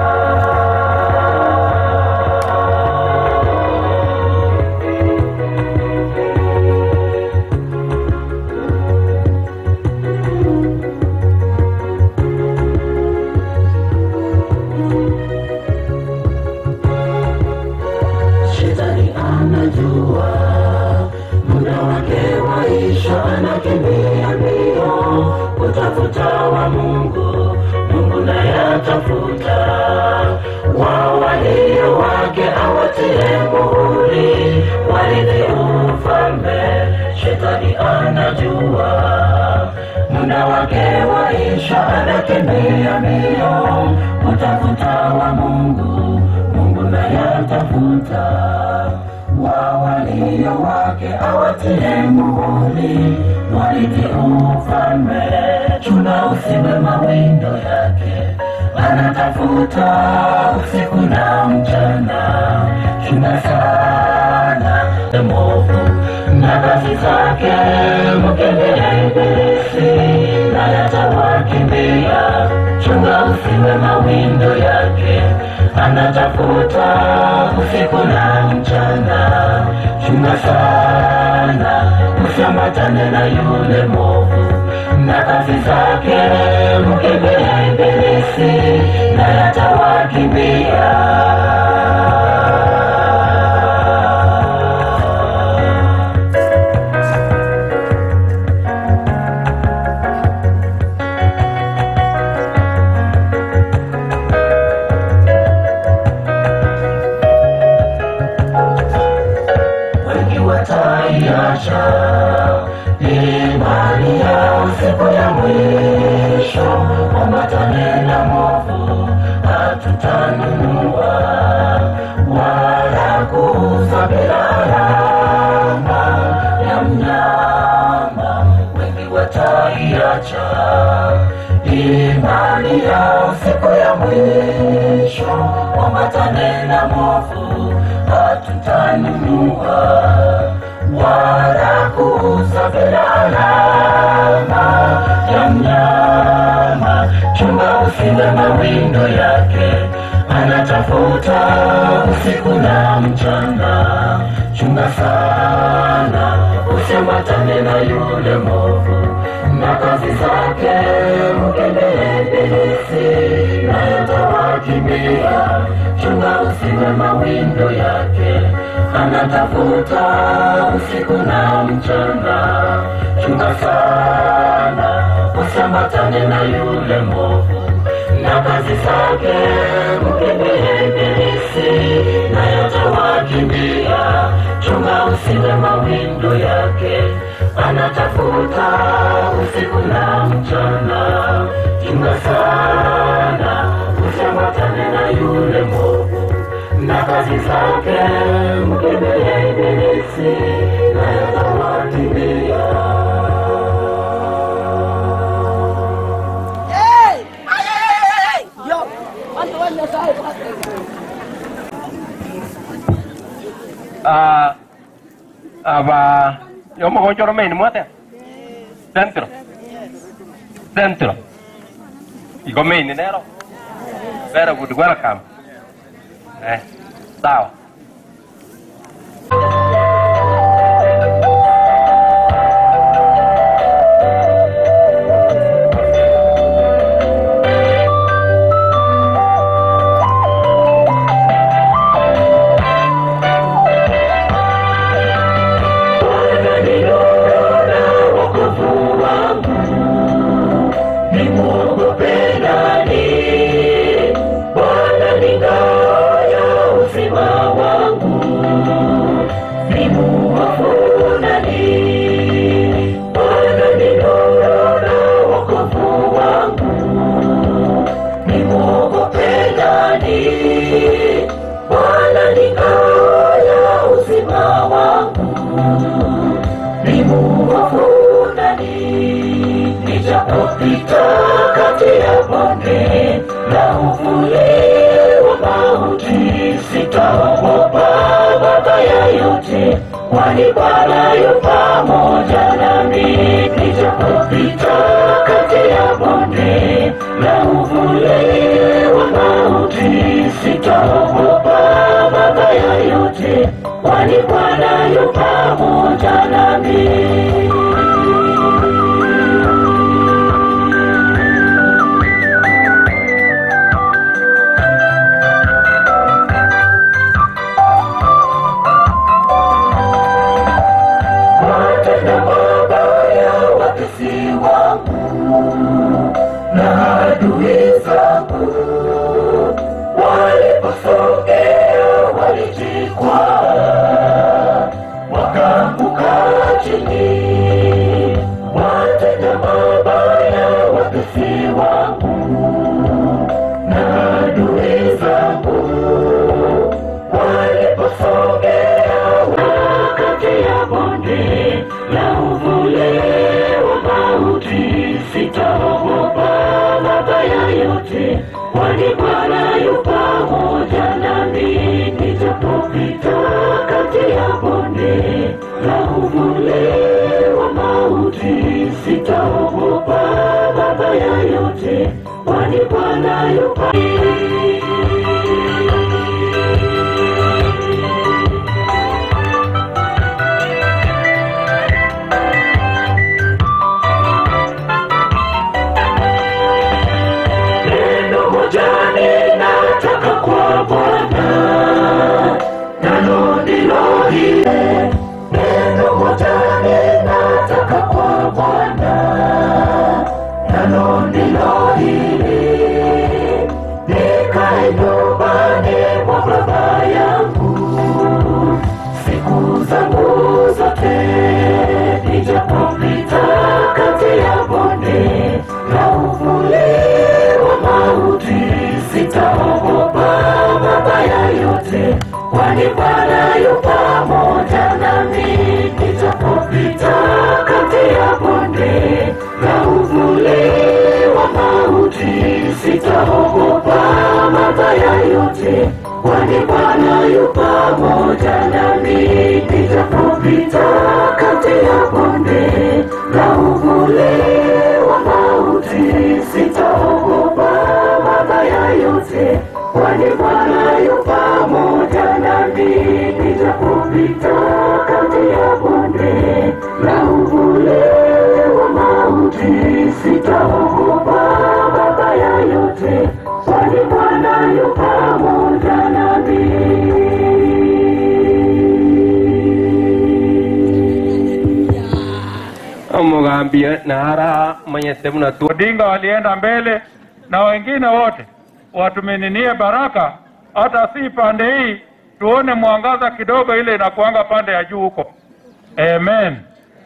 C: shetani anajua muda wake waisha anakimbia mbio kutafuta wa mungu mungu naye atafuta wao walio wake awatie muhuri warithi ufalme shetani anajua muda wake waisha anakimbia mbio kutafuta wa mungu mungu naye atafuta wa walio wake awatie muhuri warithi ufalme chuna usiwe mawindo yake anatafuta usiku na mchana chuna sana movu na kazi zake mkemee ibilisi na yatawakimbia chunga usiwe mawindo yake anatafuta usiku na mchana chunga sana usiambatane na yule movu na kazi zake mkemee ibilisi na yatawakimbia wengi wataiacha imani yao siku ya mwisho ambatane na movu hatutanunua wala kuuza bila alama ya mnyama wengi wataiacha imani yao siku ya mwisho ambatane na movu hatutanunua wala kuuza bila alama ya mnyama chunga usiwe mawindo yake anatafuta usiku na mchana chunga sana usiambatane na yule movu na kazi zake mkemee ibilisi na yatawakimbia chunga usiwe mawindo yake anatafuta usiku na mchana chunga sana usiambatane na yule movu na kazi zake mkemee ibilisi na yatawakimbia chunga usiwe mawindo yake anatafuta usiku na mchana chunga sana usiambatane kazi zake mkemee ibilisi naye atawakimbia
H: Ah, aba yomo go choro main muate dentro dentro igo main nero very good welcome eh sawa
C: Bwana ni ngao ya uzima wangu, ni muovu nani? Nijapopita kati ya bonde la uvuli wa mauti, sitaogopa mabaya yote, kwani Bwana yu pamoja nami. Nijapopita kati ya bonde la uvuli wa mauti, sitaogopa mabaya yote, kwani Bwana yu pamoja nami. Watenda mabaya watesi wangu na adui zangu waliposogea walijikwaa wakaanguka chini. Watenda mabaya watesi wangu na adui zangu waliposogea kati ya bonde la uvuli wa mauti, sitaogopa mabaya yote, kwani Bwana yu pamoja nami. Nijapopita kati ya bonde la uvuli wa mauti, sitaogopa mabaya yote, kwani Bwana yu pamoja Neno moja ninataka kwa Bwana, nalo ndilo hili. Neno moja ninataka kwa Bwana, nalo ndilo hili. Nikae nyumbani mwa Baba yangu siku zangu zote, nijapopita kati ya bonde la uvuli wa mauti, sitaogopa mabaya yote, kwani Bwana yu pamoja nami. Nijapopita kati ya bonde la uvuli wa mauti, sitaogopa mabaya yote, kwani Bwana yu pamoja nami. Nijapopita kati ya bonde la uvuli wa mauti, sitaogopa mabaya yote, kwani Bwana yu pamoja nami. Nijapopita kati ya bonde la uvuli wa mauti, sitaogopa mabaya yote, kwani Bwana yu pamoja nami.
H: omugambie nara mwenyezi muna tu
F: Odinga walienda mbele na wengine wote watumininie baraka, hata si pande hii, tuone mwangaza kidogo, ile inakuanga pande ya juu huko. Amen.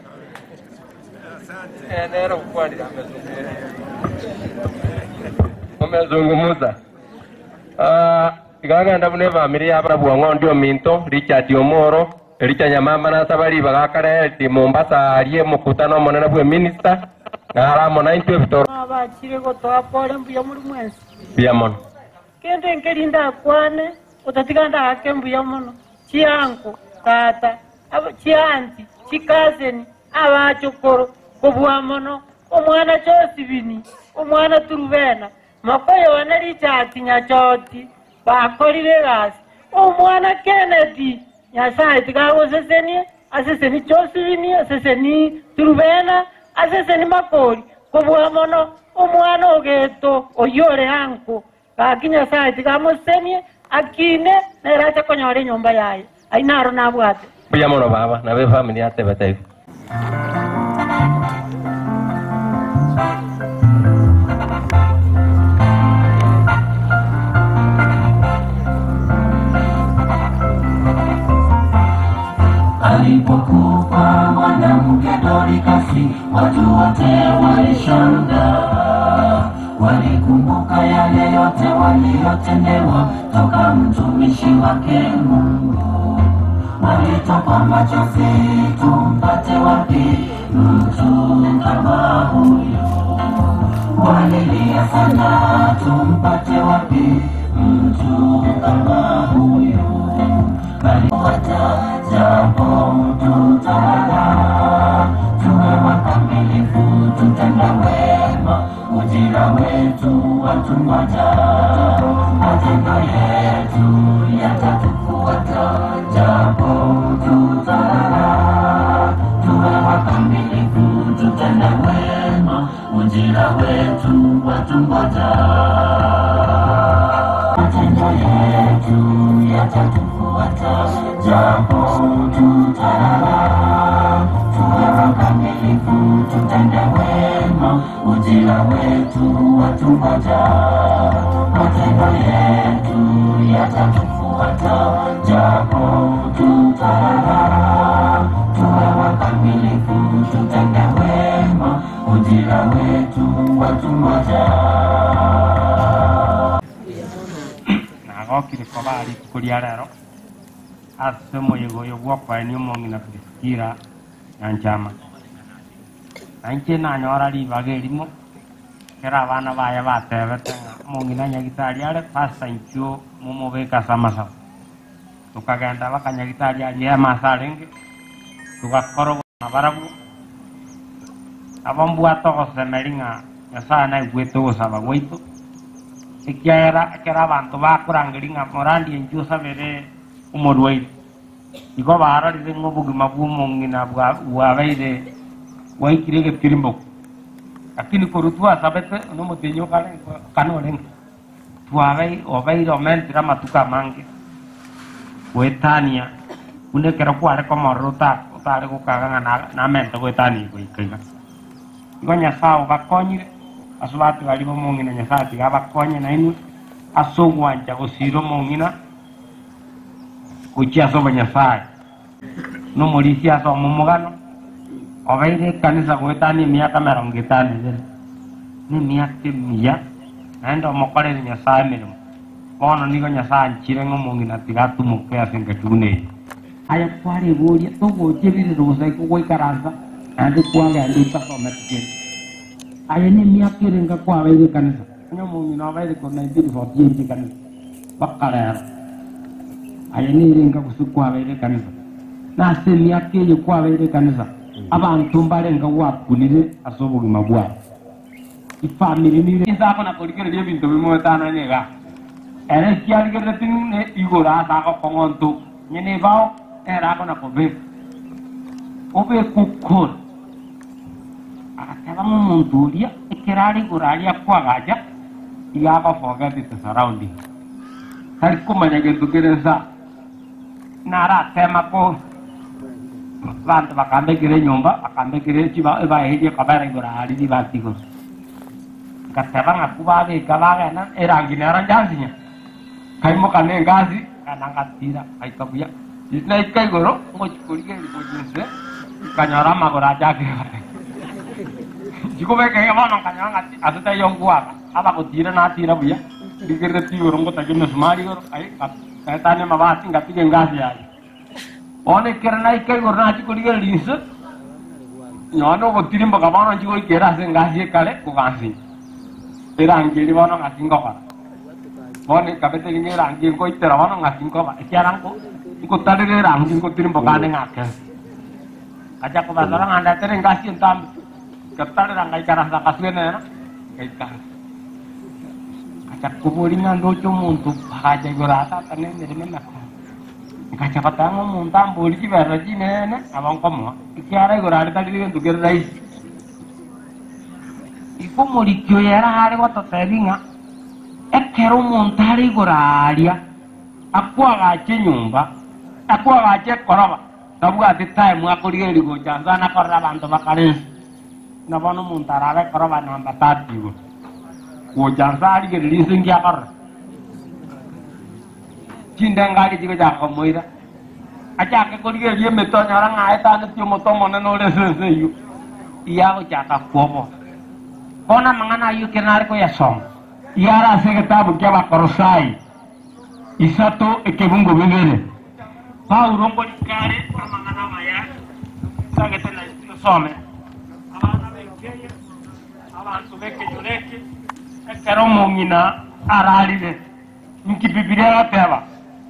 H: nero kwani amezungumza. Ah, igagenda bune family yabana bwang'ondi ominto richard omoro ericha nyamamba nasaba riba gakareti mombasa arie mukutano omonene bwe minister ng'aramo naintu ebitoro
L: abachire gotoa pole mbuya muri mwensi
H: bia mono
L: kende nkeri ndakwane utatiga ndake mbuya muno chianko tata abo- chianti chikazeni abachokoro kobua muno omwana chosibini omwana turubena makoyo wana richati nyachoti bakorire gasi omwana kennedy nyasaye tikagosesenie aseseni chosibini aseseni turubena aseseni makori kobua mono omwana ogeto oyore anko gaki nyasaye tigamosenie akine neracha konyora enyomba yaye ainaro nabwate
H: bia mono baba nabe family atebete igo
C: alipokufa mwanamke Dorikasi, watu wote walishangaa, walikumbuka yale yote waliyotendewa toka mtumishi wake Mungu. Walitoka machozi, tumpate wapi mtu kama huyo? Walilia sana, tumpate wapi mtu kama huyo? Bali japo tutala, tuwe wakamilifu, tutende wema, ujira wetu watungoja, matendo yetu yatatufuata, japo tutala, tuwe wakamilifu, tutende wema, ujira wetu watungoja, matendo yetu yatatufuata, japo tutalala, tuwe wakamilifu, tutende wema, ujira wetu watungoja, matendo yetu yatatufuata, japo tutalala, tuwe wakamilifu, tutende wema, ujira wetu watungoja.
G: nagokire koba ritukuria rero ase omoyego oyo bwokwaeni omong'ina priskira nyanchama nainche nanyora ribaga erimo kera abana baye batebete ng'a omong'ina nyagitari are pasta inchuo momobeka samasaba tukagenda baka nyagitari arie emasa arenge tugakorogana barabu abo mbwate ogosemeri ng'a nyasaye naigwete ogosaba gwaitu ekiaera ekero abanto bakorangeri ng'a morandi enchuo sabere omorwaire igo barorire ng'a obogima bwa omong'ina bwa- bwabeire bwaikire egepirimboku lakini korwa twasabete na omotenyi okana orenge twabai obeire omentire amatuko amange gwetania buna ekero kware komorora ota- otare gokaga ng'a na- namente gwetania goika iga igo nyasaye obakonyire ase batigari ba omong'ina nyasaye tiga abakonye nainwe ase ogwancha gosira omong'ina gochia ase obonyasaye na omorisi ase omomogano obeire ekanisa gwetania emiaka emerongo etano ebere na emiaka emiya naende omokorere nyasaye emeremo bono nigo nyasaye nchire ng'a omong'ina tiga atumoke ase engachuna eye aya kwaregoria togochebirire gosai kogoikaransa naende kwagenda itasomete kende aya ni emiaka erenga kwabeire ekanisa onya omong'ina obeire ko 1948 ekanisa mpaka lero aya nerenga gose kwabeire ekanisa nase emiaka eyo kwabeire ekanisa abantu mbarenga gwakunire ase obogima bwabo ifamiri nire isakona korigereria ebinto bimwe etanane iga ere kiarigerere tine igoro ase agokong'onto nyene bao ere akona kobeka obeka okora agateba ng'omonto oria ekero are igoro aria kwagacha iga agofogetete surrounding tari komanya gento kere nsa naratema ko bantu bakambekire enyomba bakambekire chiba ebaeherie kabera igoro ariri batigoro ngateba ng'aku babeka bagenda erangi nero njansinya kaimoka na engasi kana ngatira gaika buya naika igoro ngochikoriga erigojinse kanyora amagoro achakire bare chikobekege bono nkanyora ngati asete yongwaga abagotira natira buya ndigirire tigoro ngotake mesumari igoro ai kaetania mabati ngatige ngasi yaye one kere naika igoro nachikorigereria inse nyoone ogotiri mboka bono nchigoikera ase engasi ekare kogansi erangi eri bono ng'asi nkogora bono kabete ginye erangi nkoitera bono ng'asi nkoba ekiara nko nkotarire erangi nkotiri mbokane ng'akese kacha kubasora ng'andatere engasi entambi katarira ngaikarasa ngasuenera ngaikara kacha kuburi ng'ando ocho omonto akacha igoro atata na emeremo emekoro nkacha batanga omonto ambori chiberero chinene abo nkomoa ekiara igoro aretarire gento kere raisi igo omorikio yera are gototebi ng'a ekero omonto are igoro aria akwagacha enyomba akwagacha ekoroba nabwati time akorigereria gocha nsa nakorera abanto bakarensi na bono omonto arabe ekoroba namba tati igoro gocha nsa arigereria nse ngiakorera chinde ngari chigochaka komoira achake korigereria emete onyora ng'aetanetie omoto omonene ore ense iyo iyagochaka kwobo bona mang'ana ayukire nari kuyasoma iyara ase egetabu kia abakorosai isato ekebungo bibere paulo ngorikare amang'ana maya sagete na tusome abana bekeye abantu bekenyureke ekero omong'ina ararire nki bibilia gateba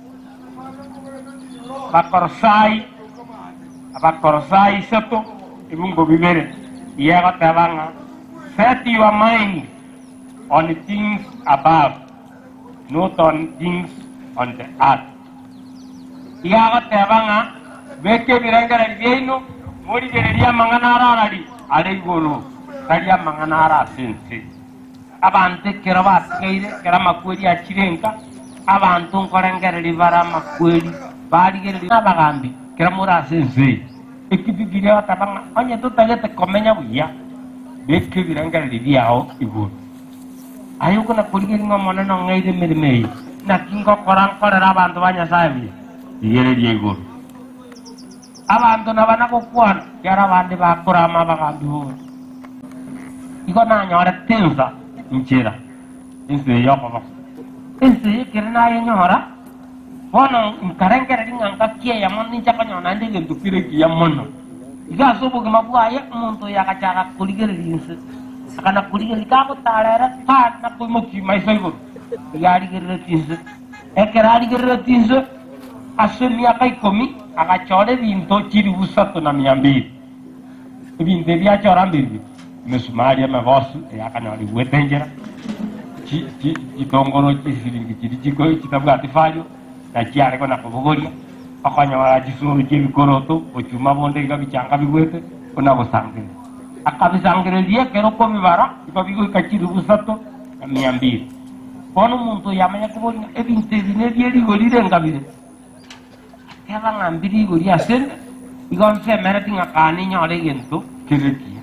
G: bakorosai abakorosai isato ebungo bibere iyegateba ng'a set your mind on things above, not on things on the earth. igagoteba ng'a beke ebirengeri byaino morigereria amang'ana ararari are igoro tari amang'ana ara ase nse abanto ekero batigaire kero amakweri achirenka abanto nkorengereri bare amakweri barigereria abagambi kero more ase nse ekibibiria gateba ng'a onye totagete komenya buya beke ebirengereri biao igoro ayo kuna kurigeri ng'a monene ong'eire emeremo eyi naki ngokora nkorera abanto ba nyasaye buya igereria igoro abanto naba nagokwana kiara abandi bakorama abagambi bobe igo nanyorete ensa nchera ensa eyo okoba ensa eyo ekere nayenyora bono nkarengereri ng'a ngakieya mono ninchakonyona nde egento kire kiya mono iga ase obogima bwaye omonto oyo agachaka korigereria ense akana kurigeria kagotarere ta nakoimoki maiso igoro iga arigerereti inse ekero arigerereti inse ase emiaka ikomi agachora ebinto chiri busatu na mia mbiri ebinto ebiachora mbiri emesumari emebosu eyakanyora igwete enchera chi- chi- chitongoro chisiringi chiri chiko chitabwati fario nachiarego nakobogoria okonyora chisoro chia ebikoroto ochuma bonde iga bichanga bigwete ona gosangire akabisangireria ekero kobibara igo bigoika chiri busatu na mia mbiri bono omonto yamanya koboria ebinto ebi nebierigorire ngabire keba ng'ambire igori asende igo nsemereti ng'akane nyore egento kerekia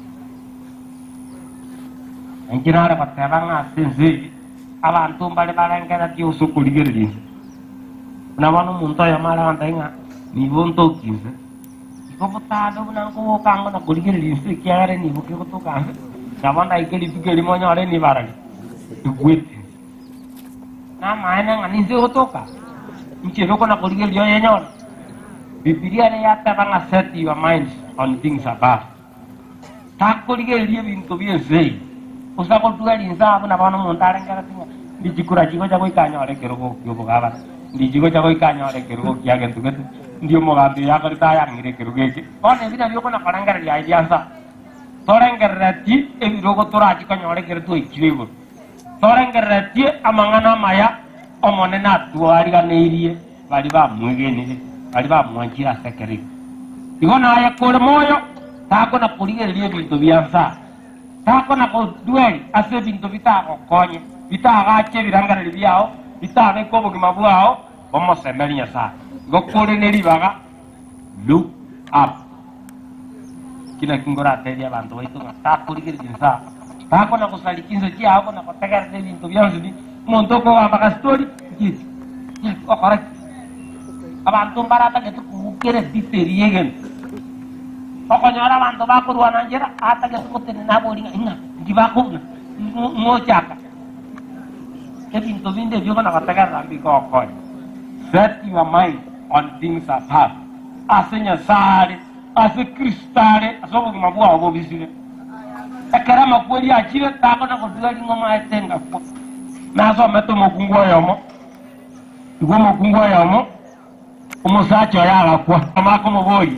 G: enkirare goteba ng'ase ense eye abanto mbare barengereti ase okorigereria inse buna bono omonto oyo mare gontai ng'a nibo ntoki inse igo botado buna nkogokango na korigereria inse ekiagere nibo kegotoka nse nabo ndaika rituko erimo nyore nibarari igwete namaene ng'a ninse gotoka nchiroko na korigereria oyo enyore bibilia ne yateba ng'a set your mind on things above takorigereria ebinto bia ense eye osa gotweri nse abo na bono omonto arengereti ng'a ndichikura chigo cha goika nyore kerogo kia obogabara ndichigo cha goika nyore kerogo kia gento gete ndi omogambi oyo akorete ayang'ire ekerogo eke bono ebi nabio okona korengereria aye bia nsa torengerereti ebirogo torachikonyore kere twaikire igoro torengereretie amang'ana amaya omonene atwariganeirie bari bamwegenire bari bamwanchire ase ekero igo igo naye kore moyo takona korigereria ebinto bia nsa takona kodweri ase ebinto bitagokonye bitagache ebirangareri biao bitabeka obogima bwao bomosemeri nyasaye igo kore ne ribaga look up kina kingorateria abanto baitu ng'a takorigereria nsa takona gosariki inse chiao kona gotegerera ebinto bionsi bi omonto okogamba gastori nkisi okora ki abantu mbaratagete kugukere titeri egento okonyora abanto bakorwana njera atagete gotene nabori ng'a ing'a ndibakona
H: mochaka ebinto binde ebyo bona bategerera mbikokonya set your mind on things above ase nyasaye ase kristare ase obogima bwao bobisire ekero amakweri achire takona kotiga ring'oma aetenga kwa nasomete omokungu oyomo igwa omokungu oyomo omosacha oyo agakwa amakomoboyi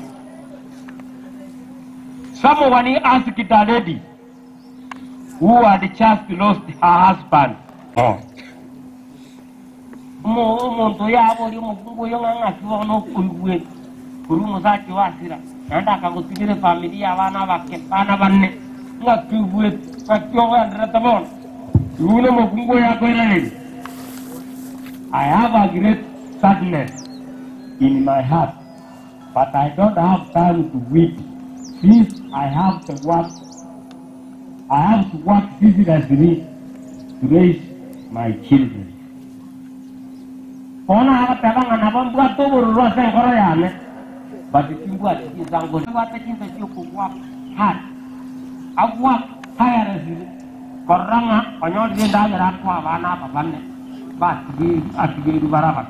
H: someone asked a lady who had just lost her husband oh. omonto oyo abori omokungu oyo ng'ang'akiwa nokoigwe kuri omosacha wasira naende akagotigire famili ya bana bake bana banne ng'akiigwete ng'akiogoenderete bono iune omokungu oyo akoirereri i have a great sadness in my heart but i don't have time to weep since i have to work i have to work vigorously to raise my children bona agatebang'ana bombwate obororo ase enkoro yane but timbwati chisangore bwate chinsa chiokogwak hard agwak tirelessly korrang'a onyorire endagera akwa abana aba bane batigeru barabara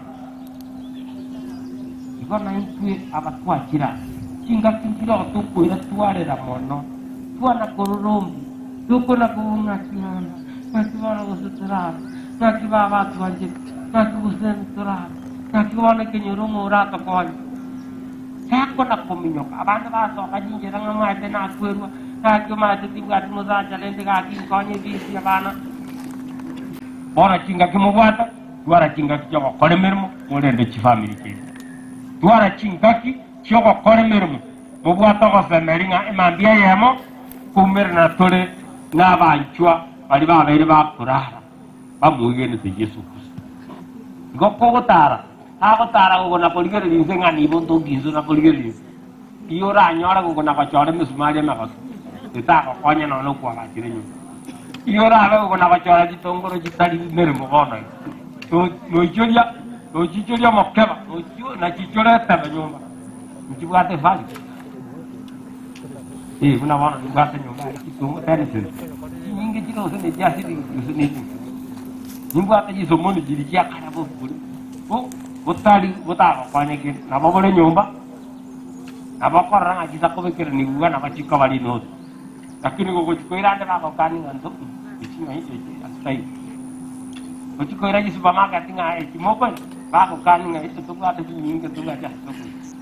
H: igo naintwe abatwakira chingakinkira tukwira twarera mono twana kororombi tukona kubung'akiana nakibana gusuturara nakiba batu banje nakigusenturara nakibona kenyoromo uratokonya tekona kuminyoka abandu basoka jinjira ng'amwate nakwerwa nakiomate tibwati musajalende gakinkonye bisi abana bona chinga kimubwata twara chingaki kyogokora emirimo murende chifamili kiri twara chingaki kyogokora emirimo mubwate ogosemeri ng'a emambia yemo kumirana turi n'abanchwa bari babaire bakurara bamuigenete yesu kristo igo kogotara agotara gogona korigereria nse ng'a nibo ntoginso na korigereria iyo oranyora gogona gochora emisumari emegoso etagokonya nono okwagachire nyuma iyo orabe gogona gochora gitongoro gitari mirimo bono noichoria noichichoria omokeba nachichora etebe nyumba nchibwate vali Eh, buna bono nibwate nyumba kitungo tenisiri nyingi chirose nechiasiri use nechi nimbwate chisomoni chiri chiakara boburi butari butagokonyekire nabo buri nyumba nabo korora ng'a chisakobekera niguga nabo chiko bari notu lakini gogochikoira ande bagokaninga nto echinga echi asitai gochikoira chisupermarket ng'a echimoko bagokaninga echo tobwate chinyinge tobwate asitokoi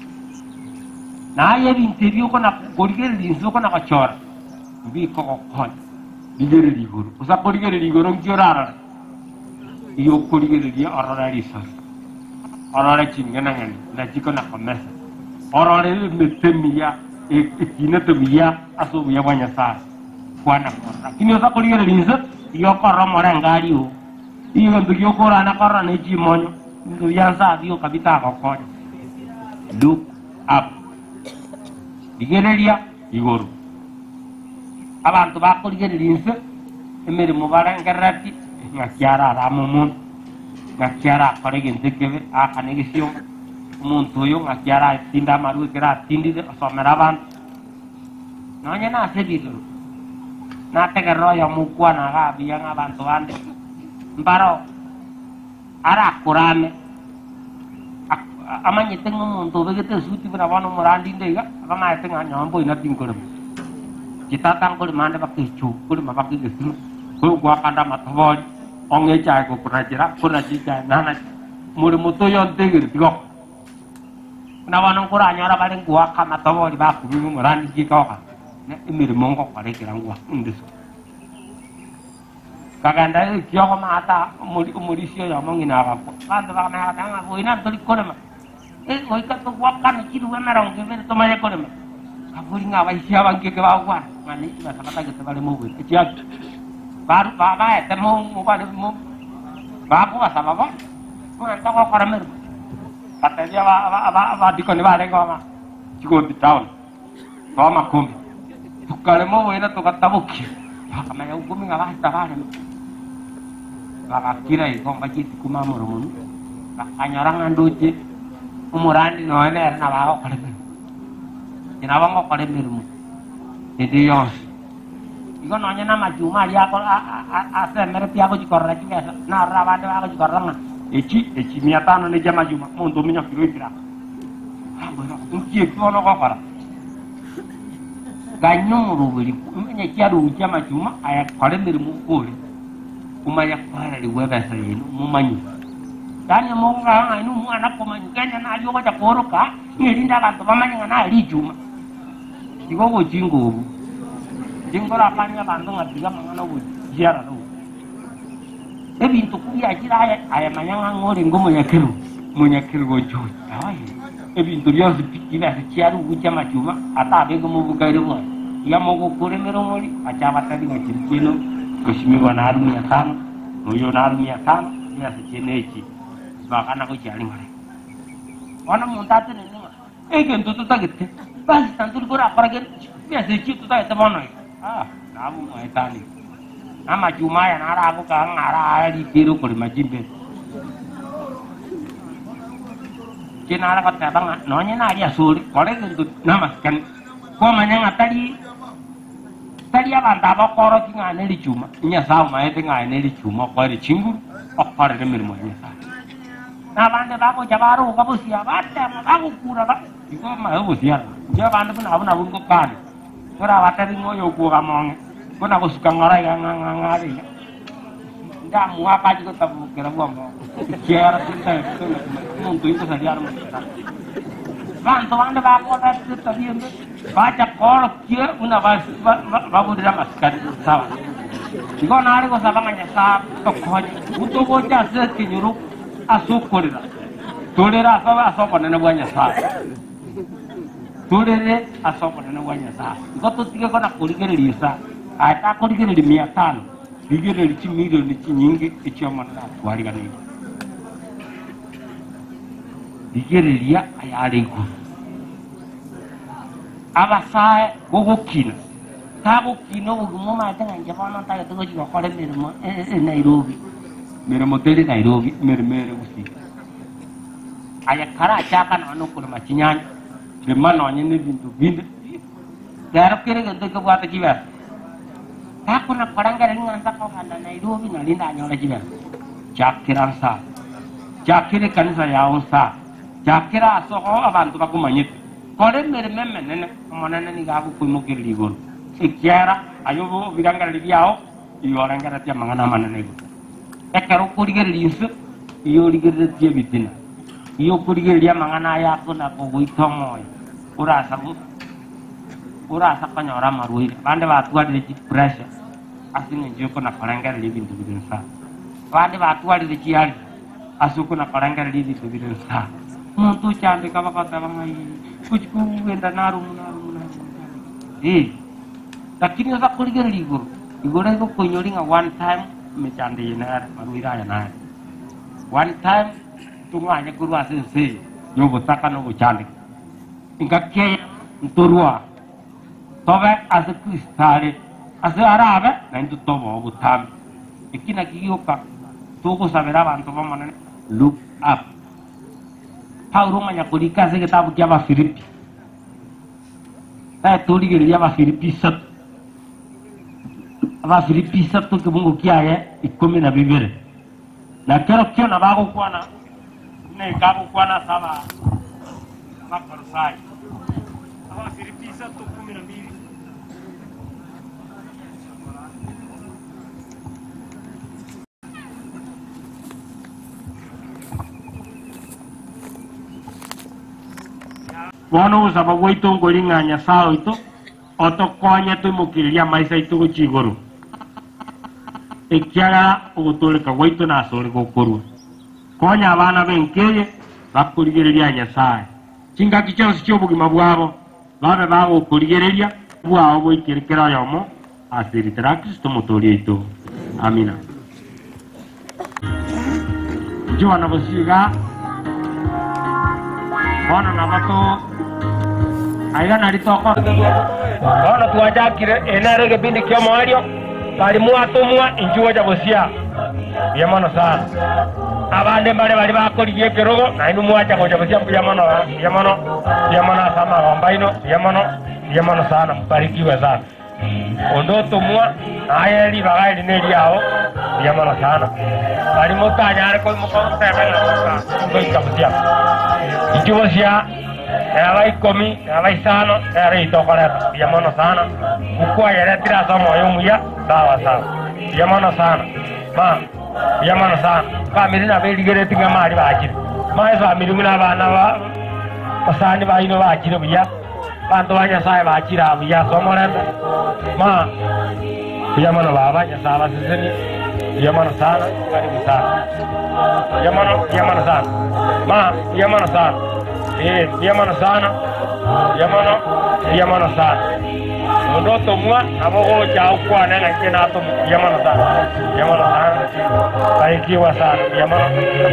H: naye ebinto ebyo okona korigereria nsi okona gochora mbiko gokonya rigereria igoro osa korigereria igoro nki orarora iyo okorigereria orore risori orore chingenang'ani nachikona komesa orore emete miya ekinete buya ase obuya bwa nyasaye kwana korora lakini osa korigereria nse iyo okorora omorenge ario iyo gento giokorana korora na echimonyo binto bia nsa abio kabitagokonya look up rigereria igoro abantu bakorigereria nse emirimo barengerereti ng'akiara arama omonto ng'akiara akora egento ekebe akana egesiongo omonto oyo ng'akiara atinde amaru ekero atindire osomera abanto nonye nase ebigoro nategerera oyo mokwana agabia ng'abanto bande mbaro arakurame amanyete ng'omonto obegete esuti buna bono omorandinde iga abamaete ng'a nyomba oina tinkorema chitata nkorema ande bakechu korema bakegesimo kwakanda amatobori ong'echae gokunachera kunachichae nana murimo toyo ntegere tigoko buna bono nkoranyora bare ngwaka amatobori bakumima omorandi chikoka emirimo ngokorekera ngwaka ndiso kagenda ekioko maata omorisi oyo omong'ina agakwa banto bakameagata boina ntori korema goika togwakana chiruwe emerongo ebere tomanye korema kaburi ng'a baisi abangeke bagwana ng'ana eki basabatagete bare mogwete echiaki baete mobare bakobasaba bono ng'anta gokora merimo batebia abadikoni barengoma chigombi town gomakumbi tukarema oboina togatabokia bakamenya gukumi ng'a bahita barema bagakira igo mbachiti kuma moromonu bakanyora ng'a ndoche omorandi noe nere nabagokora emirimo nabo ngokora emirimo ende yonsi
M: igo nonye na machuma ari ako asemere pia gochikorora chibesa narora abande bagochikorora ng'a echi echi mia tano ne chia machuma monto ominya kiro ibira nkie kiono gokora ganyo omoroberi menya kiaruu chia machuma ayakore emeremo kore kumanya kwarariwa ebesa yenu mumanyi yani mongaa ng'aini omwana komanyi kenya nari ogocha koroka ng'erinde abanto bamanye ng'a nari ichuma igo gochinga obu tingorakania abanto ng'atiga mang'ana ogochiara rau ebinto kubiachire aya ayamanya ng'a ng'ore ngo monyakeru monyakeru gochuti aye ebinto bionsi ibese chiari ugu chia machuma ata abenge mobukaire bwaye iga mogokura omori acha abatari ng'achiri chino gosimiwa naru mia tano noyo naru mia tano ibese chino echi bakana gochiari ng'ore ona muntu atenene ng'a egento tutagete basi tanturi korakorage ibese echi tutagete bono iga ah nabu mwaetani amachuma aya naragoka ng'ara arikire okorema chimbere chinara goteba ng'a nonye nari asore kore gento namasikani komanya ng'a tari tari abanto abokoroki ng'a neri chuma nyasaye omaete ng'ae neri chuma okoere chinguru okorere emeremo ya nyasaye nabande bagocha baroga bosia batema bagokura igo mae bosiara njo bande buna abo nabo ngokani ora batari ng'oyo okuoga mong'e bona gosuka ng'ora iga ng'ang'ang'are iga ndamua kaji gotabukera bwamo ikiera tintae muntu intosariara mutata bantu bande bakodatetabiembe bacha korokie una babudira masikari sawa igo nari gosaba ng'a nyasaye tokonye utogocha ase ekinyuru ase okorera torere ase ase obonene bwa nyasaye torere ase obonene bwa nyasaye igo totige kona korigereria esa atakorigereria mia tano rigereria chimilioni chinyingi echiomonene atwariganire rigereria ayare iguru abasae gogokina tagokina obogima omate ng'anche bono ntagete gochi gokora emeremo e nairobi emeremo teri nairobi emeremo ere gusii aya kara achaka nono okorema chinyanya rema nonye na ebinto binde rero kere gento kebwate chibesa takona korangere ng'ansa koganda nairobi nari ndanyora chibesa chakera nsa chakera ekanisa yao nsa chakera asogo abanto bakomanyete kora emeremo emenene omonene niga agokoimokereria igoro ekiara ayo birangareri biao iyorengeretie amang'ana amanene igoro ekero okorigereria nse iyo origereretie ebitina iyo okorigereria amang'ana aya akona kogoita omoyo orasa orasa konyora amarwaire bande batwarire chi pressure ase eng'encho okona korengereria ebinto bire nsa bande batwarire chiari ase okona korengereria ebinto bire nsa omonto ochandeka bagoteba ng'ai gochi kogenda narumu narumu narumu eh lakini osa korigereria igoro igoro igokoinyori ng'a one time mechande iyi nere marwaire aya nere one time tung'anye korwa ase ense eye ya obosaka na obochandeke ngakeya ntorwa tobe ase kristare ase arabe nainto toba obotambi eki naki gioka togosabera abanto bamonene look up paulo ng'anya korika ase egetabu kia abafilipi tae torigereria abafilipi isatu abafilipi isatu kibungo kiaye ikomi na bibere na kero kiona bagokwana nekagokwana saba abakorosai abafilipi isatu kumi na mbili bono obosaba bwaitu nkori ng'a nyasaye oito otokonye twimukiriria maica itu gochi igoro ekiagera ogotoleka gwaitu nase ore gokorwa konya abana benkeye bakorigereria nyasaye chingaki chionsi chia obogima bwabo babe bagokorigereria bwao boikerekera oyomo ase eritera kristo motori aitu amina njoana bosiga bono nabato aiga nari toko bono twajakire enare gebindi kia mwario bari mwatumwa injuo ja bosia bia mono sana abande mbare bari bakorigie ekerogo nainu mwacha gocha bosia bia mono bia mono bia mono asama gombaino bia mono bia mono sana mbarikiwe sana
H: ondo tumwa nayeri bagairi neriao biamono sana bari mutanyare koi mukotemena ngoikamutia ikibo cia eba ikomi eba isano ere itokoreta biamono sana ukwayere tirasoma oyo muya sawa sawa biamono sana ma biamono sana famiri naberigereti ng'a mari bakire mae famiri ng'una abana ba basani baino bakire buya bantu ba nyasaye bakira buya somorete ma biamono baba nyasaye baseseni biamono sana karibu sana biamono biamono sana ma biamono sana eh biamono sana biamono biamono sana ondo tomwa abogo cha ukwana na kina to biamono sana biamono sana barikiwa sana biamono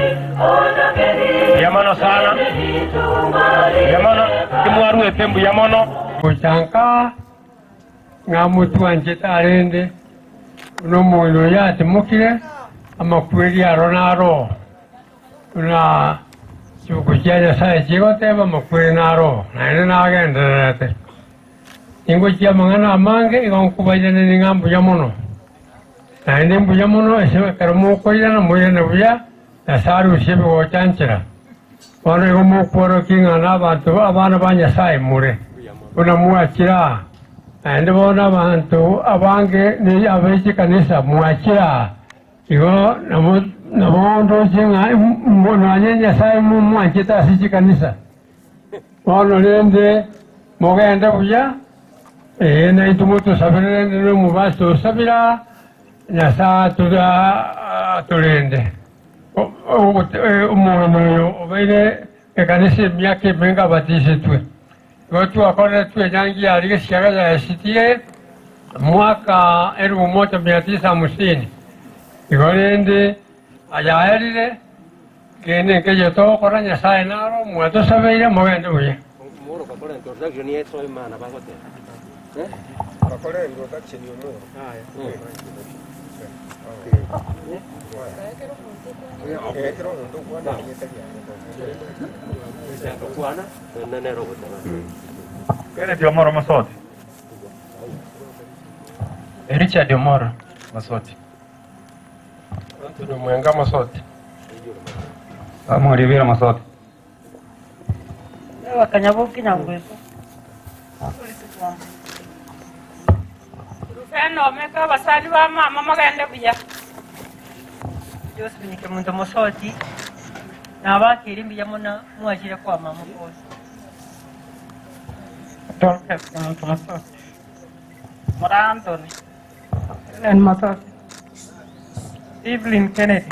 H: biamono sana biamono kimwaru etembu biamono
N: kuchanka nga mutu wanje tarende uno moyo yatimukire amakweri aro naro una chuku chia nyasaye chigoteba makweri naro naende nagendererete ingo chia mang'ana amange igonkubairane ning'a mbuya mono naende mbuya mono ase kero mokoirana moirane buya nyasaye arusie bigochanchera bono igo mokworoki ng'ana abanto abana ba nyasaye mure buna mwachira naende bono abantu abange ni abaichi kanisa mwachira igo nabo nabo chenga nanye nyasaye mumwanchita asichi kanisa bono rende mogende buya ee naitumo tusabire rende nomubasi tusabira nyasaye tura turende omuntu oyo obaire ekanisa emyaka emenga batisitwe igo twakorire twenyangia arige siaga yaesitie mwaka elfu moja mia tisa hamsini igo rende ayaerire kene nkeje tokora nyasaye naro mwatusabeire mogende buya
D: Moro kakora introduction yetu imana bagote. Eh?
O: Bakora introduction y'umuro.
D: Kwana na nero gotana.
F: Kenneth Omoro Masoti. Richard Omoro Masoti.
N: Anthony Mwenga Masoti.
F: Samuel Rivera Masoti.
L: wakanyabuki nyangweso
P: Rufeno omeka abasali ba mama magende buya
L: byose binyike muntu musoti nabakira imbiya muna mwakire kwa mama kose
P: Dorcas muntu masoti muri Anthony Ellen masoti Evelyn Kennedy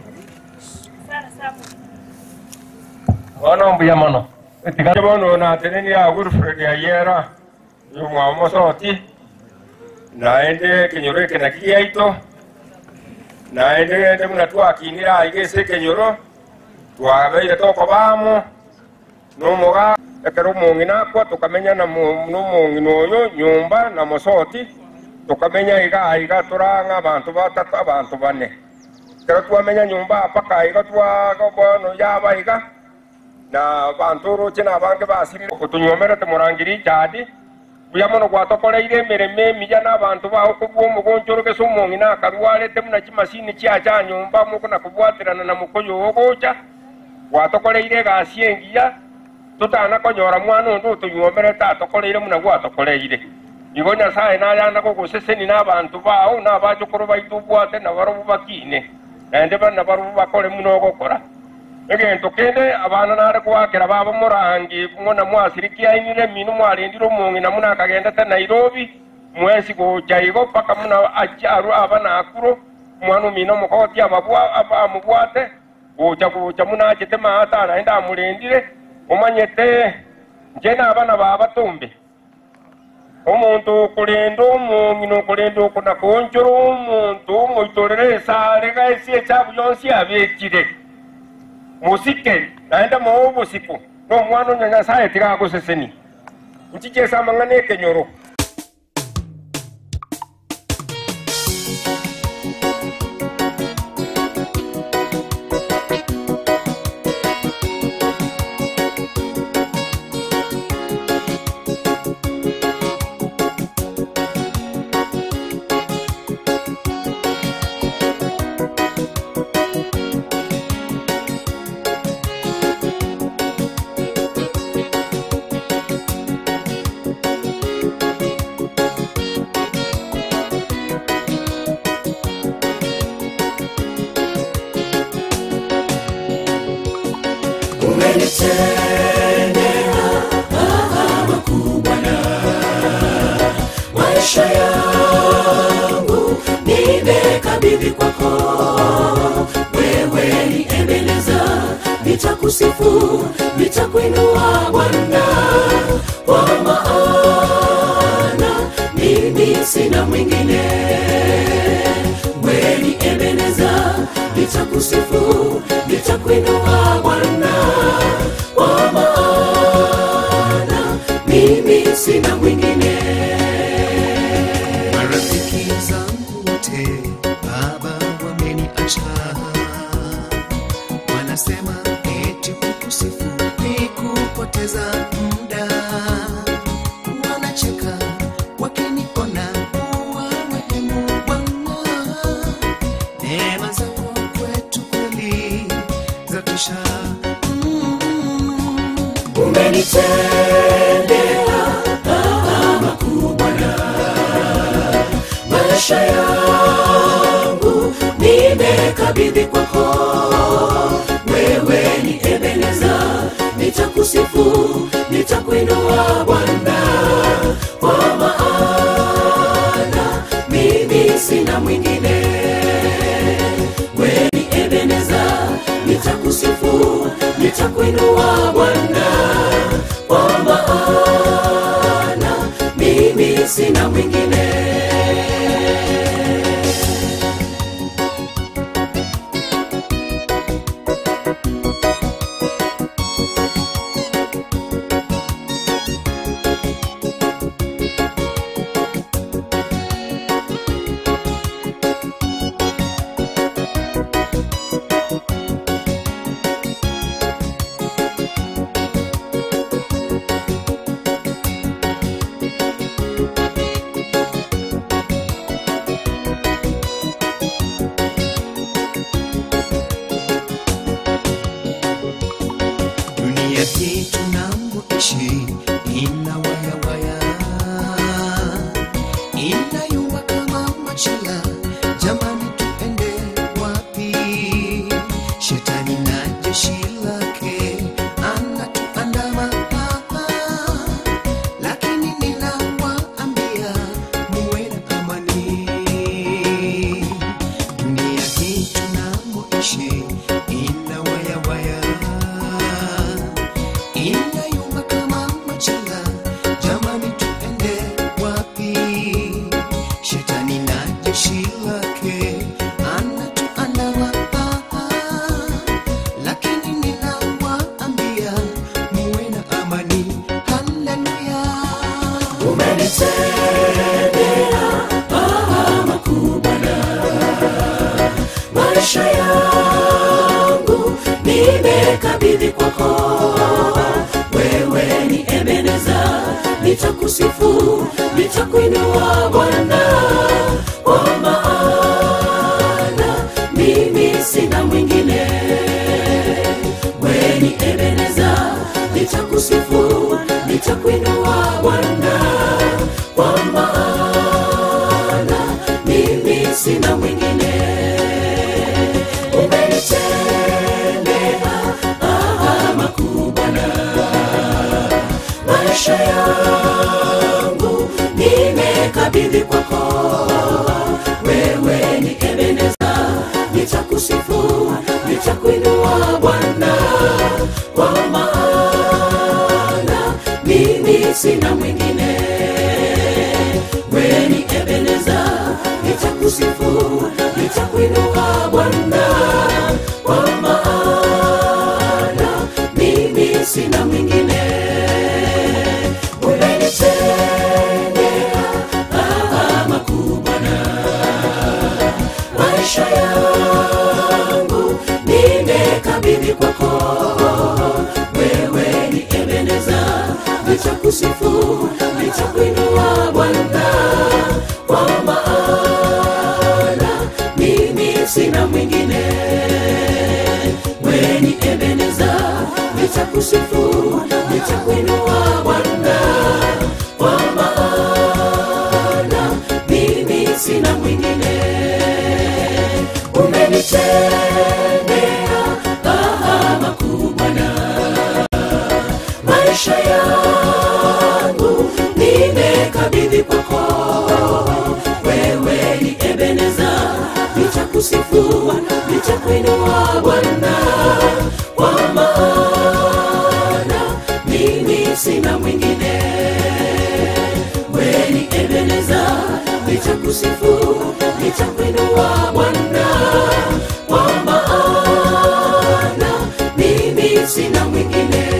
H: bono mbuya mono etiga bono nateneni ya Wilfred ayera yumwa mosoti naende kenyoro eke nakiaito naende gende muna twakinira aige ase ekenyoro twabeire tokobamo nomoga ekero omong'i nakwa tukamenya na mo- nomong'ina oyo nyumba na mosoti tukamenya iga iga turang'a abanto batatu abanto bane kero twamenya nyumba paka iga twaga bono yaba iga na bantu roche na bange basirire otunyomerete murangiri jadi buya mono gwatokoreire emeremo emiya n'abantu bago kobua omogonchoro gese omong'i nakarwarete muna chimasini chia cha nyumba mokona kobwaterana na mokoyo ogocha gwatokoreire egasi engiya totana konyora mwana onde otonyomerete atokoreire muna gwatokoreire igo nyasaye nayanda gogoseseni n'abantu bao n'abachokoro baito obwate nabarobo bakine naende bana barobo bakore muno ogokora egento kende abana nare gwakera baba morangi ng'ona mwasirikiainire mino mwarendire omong'i na muna akagendete nairobi mwesi gocha igo paka muna acharu aba nakuro mwana omino omokoti amabwa- aba- amobwate gocha gocha muna achete maata naende amorendire omanyete nche nabana baba tumbe omonto okorenda omong'i nokorenda okona konchora omonto omoitorere esare gaesi echabu yonsi abekire musike naenda moo obosiku nomwana onya nyasaye tigagoseseni nchichesa amang'ana ekenyoro
A: umenitendea ah, makuu Bwana. Maisha yangu nimekabidhi kwako, wewe ni Ebeneza, nitakusifu, nitakuinua Bwana, kwa maana mimi sina mwingine. Wewe ni Ebeneza, nitakusifu, nitakuinua Bwana, kwa maana mimi sina mwingine.
Q: marafiki zangu wote baba wameniacha wanasema eti kukusifu ni kupoteza muda wanacheka wakiniona kuwa wehemu bwana neema zako kwetu kweli zatosha
A: umenitendea ah, makuu Bwana. Maisha yangu nimekabidhi kwako, wewe ni Ebeneza, nitakusifu, nitakuinua Bwana, kwa maana mimi sina mwingine. Wewe ni Ebeneza, nitakusifu, nitakuinua Bwana, kwa maana mimi sina mwingine.
Q: dunia hii tunamoishi ina wayawaya inayua kama machela jamani tuende wapi shetani na jeshi lake anatuandama lakini ninawaambia muwe na amani dunia hii tunamoishi ina wayawaya inayumba kama machela jamani tuende wapi shetani na jeshi lake anatuandama lakini ninawaambia muwe na amani haleluya
A: umenitendea ah, makuu Bwana. Maisha yangu nimekabidhi kwako, wewe ni Ebeneza, nitakusifu, nitakuinua Bwana, kwa maana mimi sina mwingine. Wewe ni Ebeneza, nitakusifu, nitakuinua Bwana, kwa maana mimi sina mwingine. Umenitendea ah, makuu Bwana. Maisha yangu nimekabidhi kwako, wewe ni Ebeneza, nitakusifu, nitakuinua Bwana, kwa maana mimi sina mwingine. Wewe ni Ebeneza, nitakusifu, nitakuinua Bwana, kwa maana mimi sina mwingine. Umenitendea ah, makuu Bwana. Maisha yangu nimekabidhi kwako, wewe ni Ebeneza, nitakusifu, nitakuinua Bwana, kwa maana mimi sina mwingine. Wewe ni Ebeneza, nitakusifu, nitakuinua Bwana, kwa maana mimi sina mwingine. Umenitendea ah, makuu Bwana Bwana, kwa maana mimi sina mwingine. Wewe ni Ebeneza, nitakusifu, nitakuinua Bwana, kwa maana mimi sina mwingine.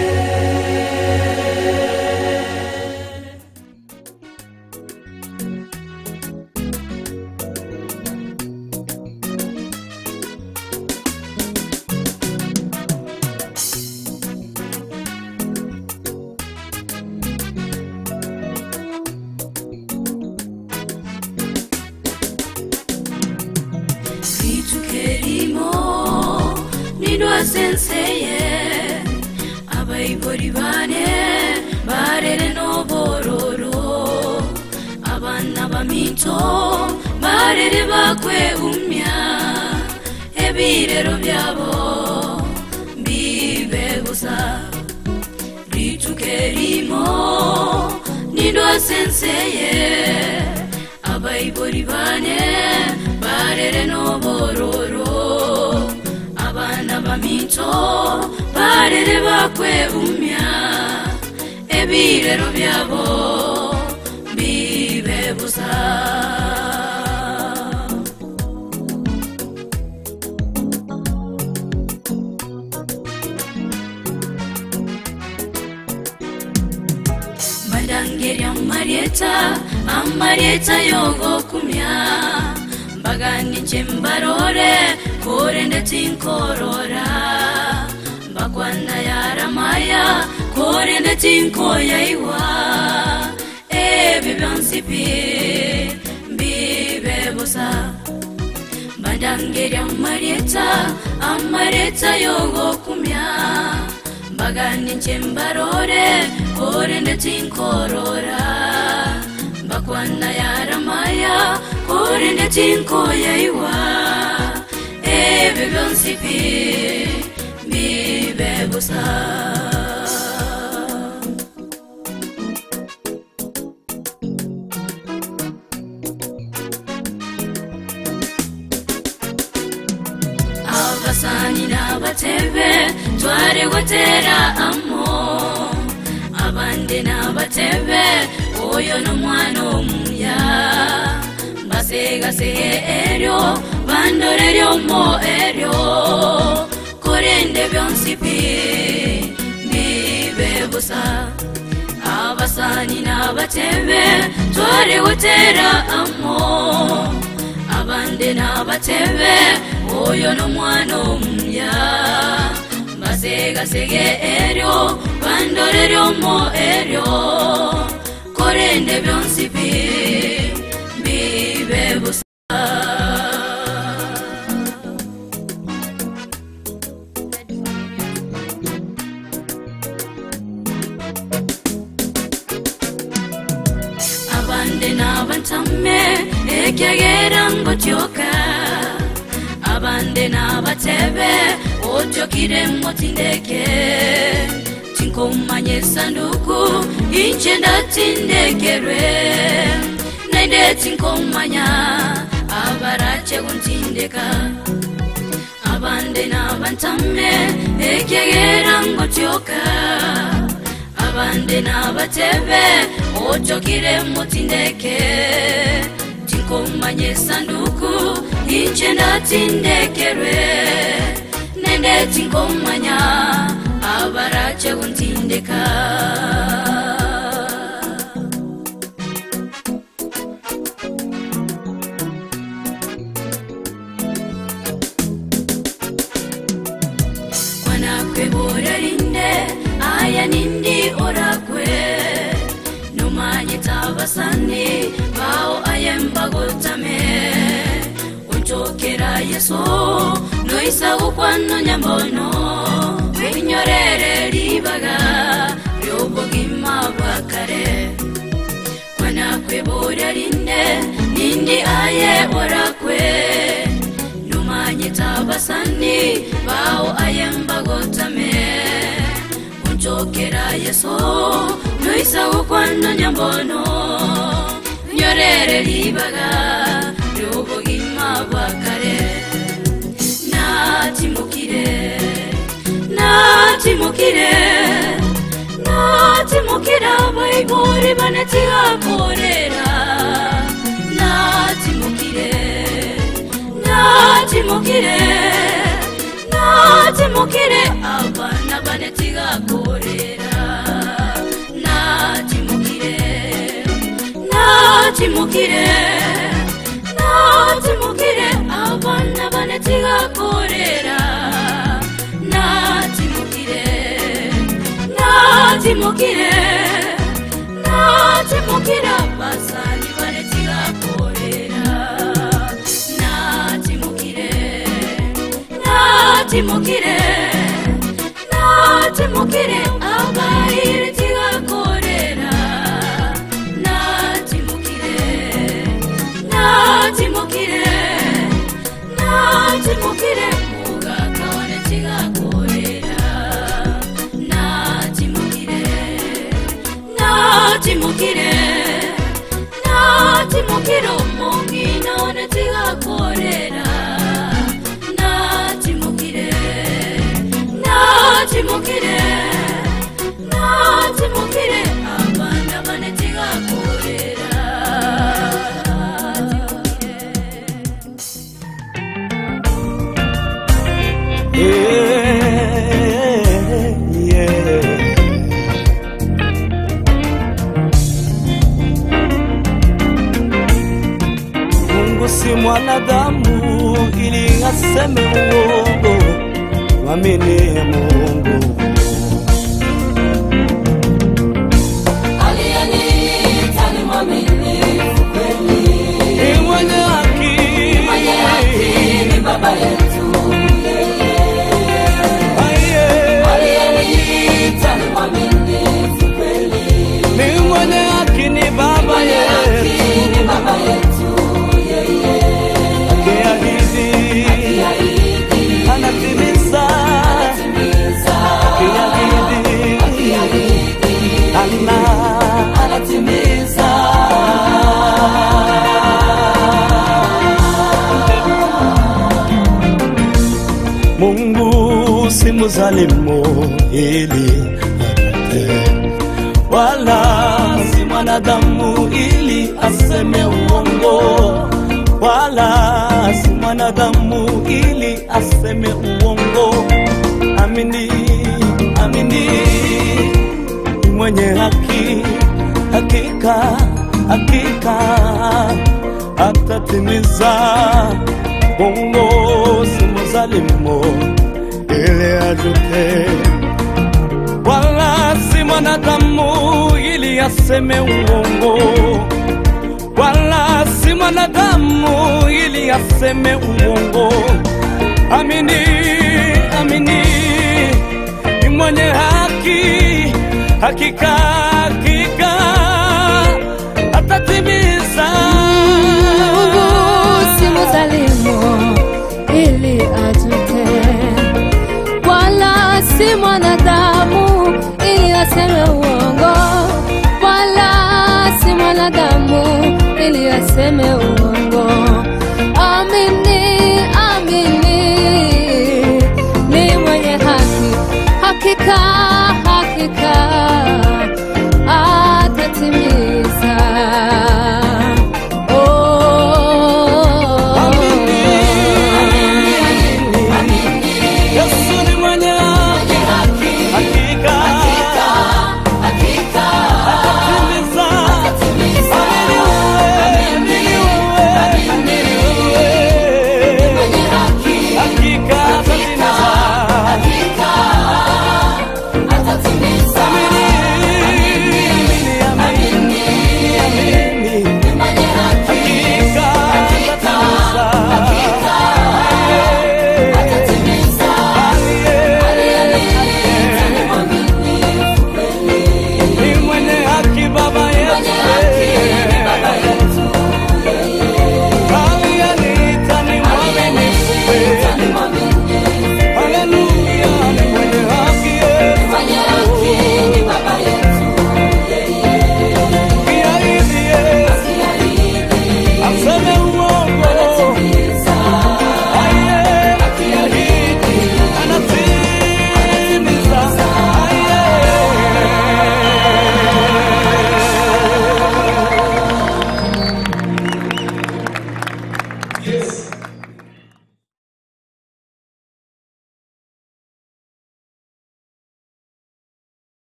A: Vitukerimo nindwa senseye abayibori bane barere n'obororo abana baminto barere bakwe umya ebirero byabo bibe gusa ritukerimo nindwa senseye abayibori bane barere n'obororo abana baminto barere bakwe umya ebirero byabo bibe busa mbadangerya marieta amarieta yogokumya mbaganije mbarore kore ndetse inkorora mbakwana yaramaya kore ndetse inkoyaiwa ebi byansipi mbibe busa mbadangerya marieta amarieta yogokumya mbaganije mbarore kore ndetse inkorora mbakwana yaramaya kore ndetse inkoyaiwa ebi byonsipi bibe gusa abasani n'abatebe tware gutera amo abandi n'abatebe oyo n'omwana omuya basegasege eryo bandoreryo mo eryo korende byonsipi bibe busa abasani n'abatebe tware gutera amo abandi n'abatebe oyo n'omwana omuya basegasege eryo bandoreryo mo eryo korende byonsipi bibe busa abande n'abantame ekyagera ngotyoka abande n'abatebe otyokire motindeke tinkomanye sanduku inche ndatindekerwe nainde tinkomanya abarache kuntindeka abande n'abantame ekyagera ngotyoka abande n'abatebe otyokire motindeke tinkomanye sanduku inche ndatindekerwe nende tinkomanya abarache kuntindeka kwanakwe borarinde aya nindi orakwe numanye tabasani bao ayembagotame unchokera yeso noisagukwano nyambono winyorere ribaga ryobogima bwakare kwanakwe borarinde nindi aye orakwe numanye tabasani bao ayembagotame unchokera yeso noisagukwano nyambono nyorere ribaga ryobogima bwakare natimukire natimukire natimukira abaibori banetigakorera natimukire natimukire natimukire abana banetigakorera natimukire natimukire natimukire abana banetigakorera natimukire natimukire natimukire abasani banetigakorera natimukire natimukire natimukire abairi tigakorera natimukire natimukire natimukire mugakaone tigakorera natimukire natimukire natimukire omongi naone tigakorera natimukire natimukire natimukire abana bane tigakorera
R: Yeah, yeah. Mungu si mwanadamu ili aseme uongo, mwamini Mungu.
A: Aliyeniita ni mwaminifu kweli.
R: Ni mwenye haki.
A: Mwenye haki ni baba yetu yeye. Aliyeniita ni mwaminifu kweli.
R: Ni mwenye haki ni baba
A: Mwenye haki
R: yetu.
A: ni baba yetu yeye.
R: Akiahidi
A: Akiahidi
R: anatimiza.
A: anatimiza.
R: Akiahidi
A: Akiahidi
R: ana
A: anatimiza.
R: Mungu si mzalimu ili apate, wala si mwanadamu ili aseme uongo, wala si mwanadamu ili aseme uongo. Amini, amini, ni mwenye haki, hakika, hakika atatimiza. Mungu si mzalimu ili ajute, wala si mwanadamu ili aseme uongo, wala si mwanadamu ili aseme uongo. Amini, amini, ni mwenye haki, hakika, hakika atatimiza.
S: Mungu si mzalimu ili ajute, wala si mwanadamu ili aseme uongo, wala si mwanadamu ili aseme uongo. Amini, amini, ni mwenye haki, hakika, hakika atatimiza. Oh.
R: Yesu ni mwenye haki, hakika atatimiza. Amini wewe, amini wewe.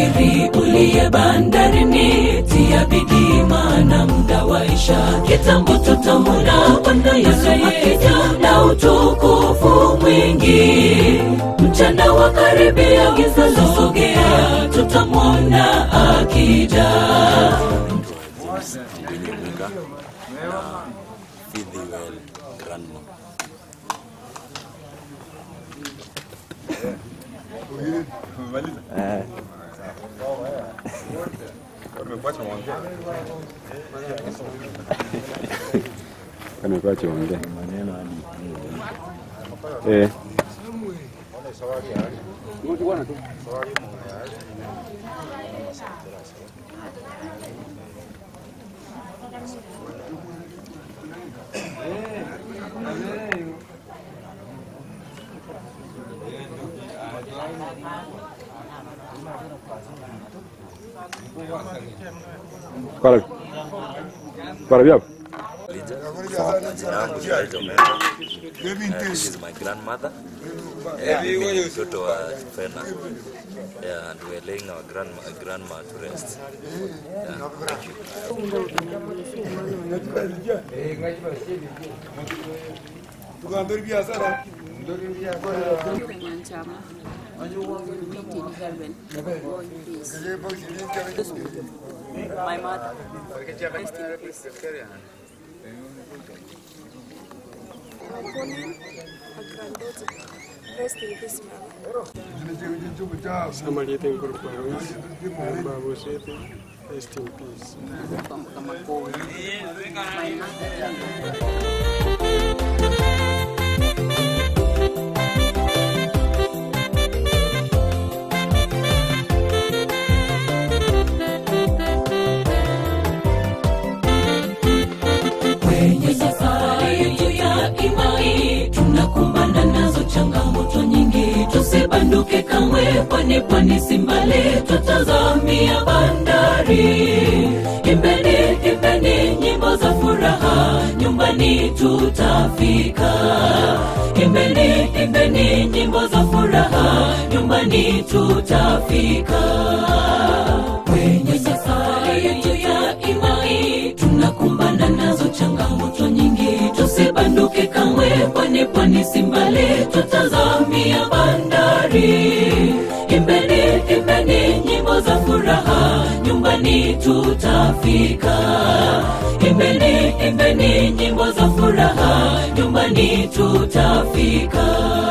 A: msafiri uliye bandarini, tia bidii, maana muda waisha. Kitambo tutamwona Bwana Yesu akija na utukufu mwingi. Mchana wa karibia, giza lasogea, tutamwona akija.
T: Kuelimika na Fidhiwel Grandma.
U: Eh.
V: Amekuwa chonge. Eh. Para. Para vipi?
T: Lija. Jina langu ni Elijah Omendo. Uh, this is my grandmother. Uh, mimi ni mtoto wa Fena. Yeah, and we're laying our grandma, grandma to rest. Yeah, thank you.
W: My mother. Rest in peace.
X: Pauline, her granddaughter. Rest in peace, mother.
Y: Samalite incorporados, Babu City, rest in peace.
A: kwenye safari yetu ya imani tunakumbana nazo changamoto nyingi tusibanduke kamwe kwani pwani si mbali tutazamia bandari imbeni imbeni nyimbo za furaha nyumbani tutafika imbeni imbeni nyimbo za furaha nyumbani tutafika kwenye safari yetu ya imani tunakumbana nazo changamoto nyingi tusibanduke kamwe kwani pwani si mbali tutazamia bandari imbeni imbeni nyimbo za furaha nyumbani tutafika imbeni imbeni nyimbo za furaha nyumbani tutafika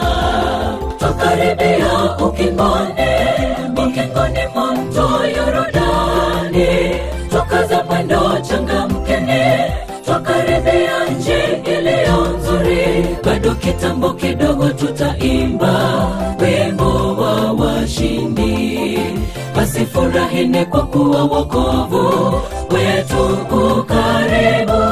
A: twakaribia ukingoni ukingoni mwa mto yorodani twakaza mwendo changamkeni twakaribia nchi iliyo nzuri bado kitambo kidogo tutaimba wimbo wa washindi basi furahini kwa kuwa wokovu wetu ukaribu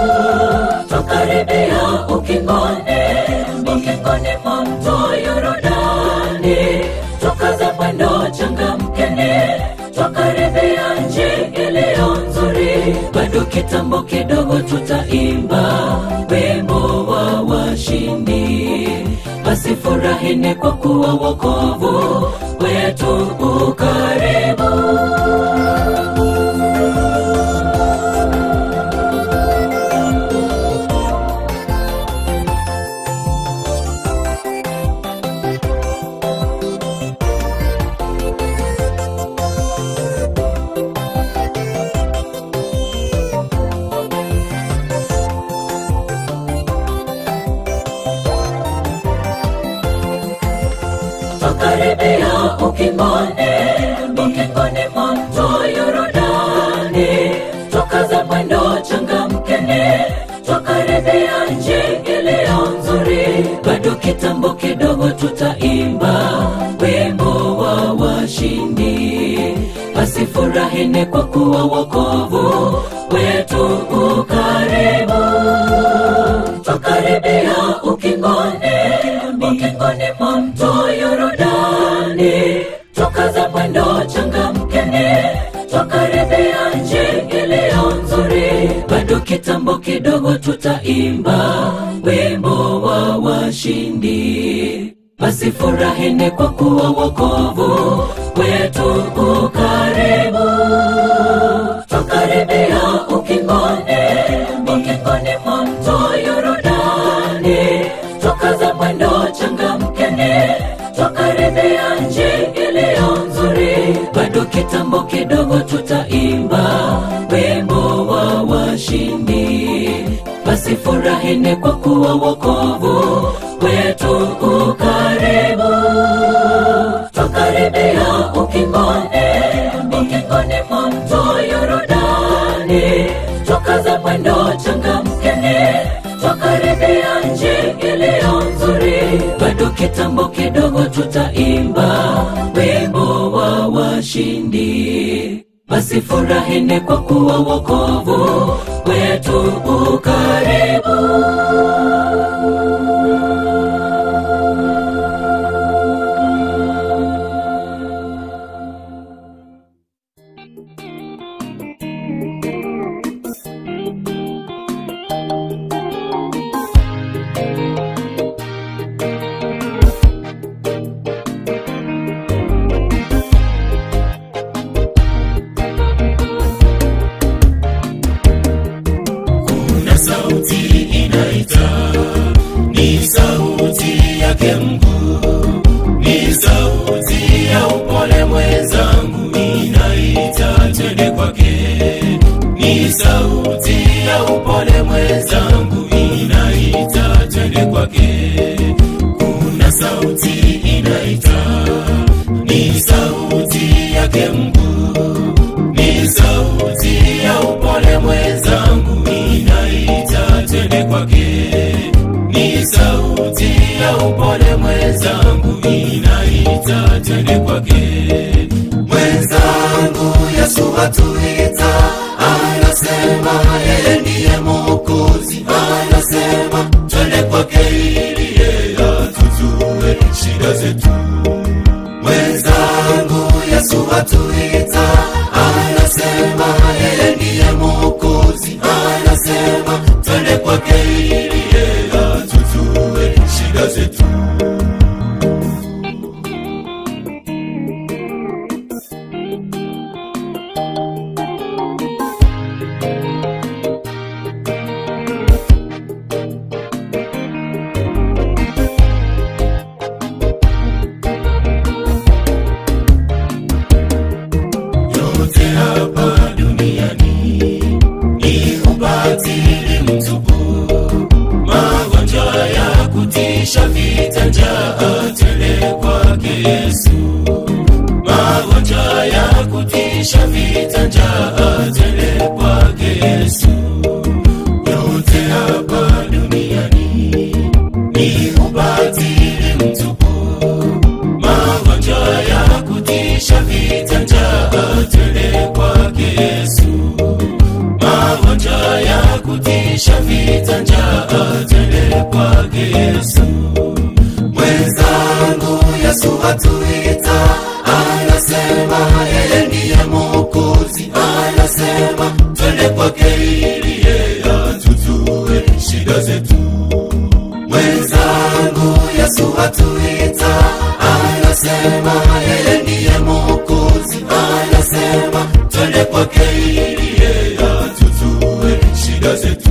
A: twakaribia ukingoni ukingoni mwa mto yorodani twakaza mwendo changamkeni twakaribia nchi iliyo nzuri bado kitambo kidogo tutaimba wimbo wa washindi basi furahini kwa kuwa wokovu wetu ukaribu twakaribia ukingoni ukingoni mwa mto yorodani twakaza mwendo changamkeni twakaribia nchi iliyo nzuri bado kitambo kidogo tutaimba wimbo wa washindi basi furahini kwa kuwa wokovu wetu ukaribu twakaribia ukingoni ukingoni mwa mto yorodani twakaza mwendo changamkeni twakaribia nchi iliyo nzuri bado kitambo kidogo tutaimba wimbo wa washindi basi furahini kwa kuwa wokovu wetu uka bado kitambo kidogo tutaimba wimbo wa washindi basi furahini kwa kuwa wokovu wetu ukaribu twakaribia ukingoni ukingoni mwa mto yorodani twakaza mwendo changamkeni twakaribia nchi iliyo nzuri bado kitambo kidogo tutaimba wimbo wa washindi basi furahini kwa kuwa wokovu wetu ukaribu
B: kuna sauti inaita ni sauti yake mkuu ni sauti ya upole mwenzangu inaita twende kwake ni sauti ya upole mwenzangu inaita twende kwake kuna sauti inaita ni sauti yake mkuu ni sauti ya upole mwenzangu inaita twende kwake ni sauti ya upole mwenzangu inaita twende kwake mwenzangu yesu atuita anasema yeye ndiye mokozi anasema twende kwake ili yeye atutue shida zetu mwenzangu yesu atuita anasema yeye ndiye mokozi anasema twende kwake ili yeye atutue shida zetu yote hapa duniani ni ubatili mtupu magonjwa ya kutisha vita njaa tele kwake yesu magonjwa ya kutisha vita njaa tele kwake yesu yote hapa duniani ni ubatili mtupu magonjwa ya kutisha vita njaa tele kwake yesu magonjwa ya kutisha vita njaa tele kwake yesu mwenzangu yesu atuita anasema yeye ndiye mokozi anasema twende kwake ili yeye atutue shida zetu mwenzangu yesu atuita anasema yeye ndiye mokozi anasema twende kwake ili yeye atutue shida zetu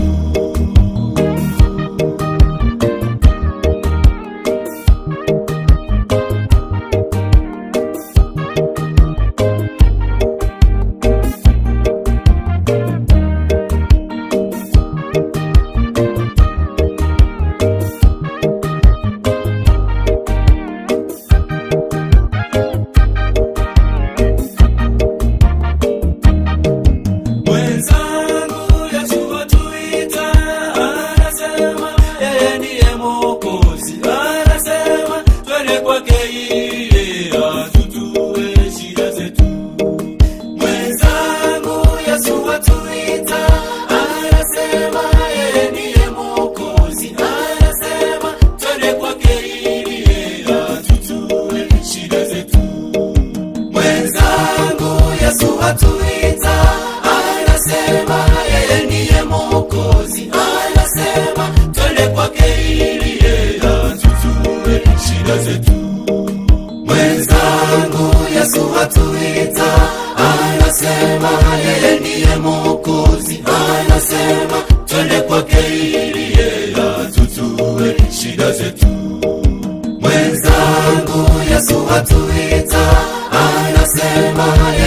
B: mwenzangu yesu atuita anasema yeye ndiye mokozi anasema twende kwake ili atutue shida zetu mwenzangu yesu atuita anasema yeye ndiye mokozi anasema twende kwake ili atutue shida zetu mwenzangu yesu atuita anasema yeye ndiye mokozi anasema twende kwake ili yeye atutue shida zetu mwenzangu yesu atuita anasema yeye ndiye mokozi anasema twende kwake ili yeye atutue shida zetu mwenzangu yesu atuita anasema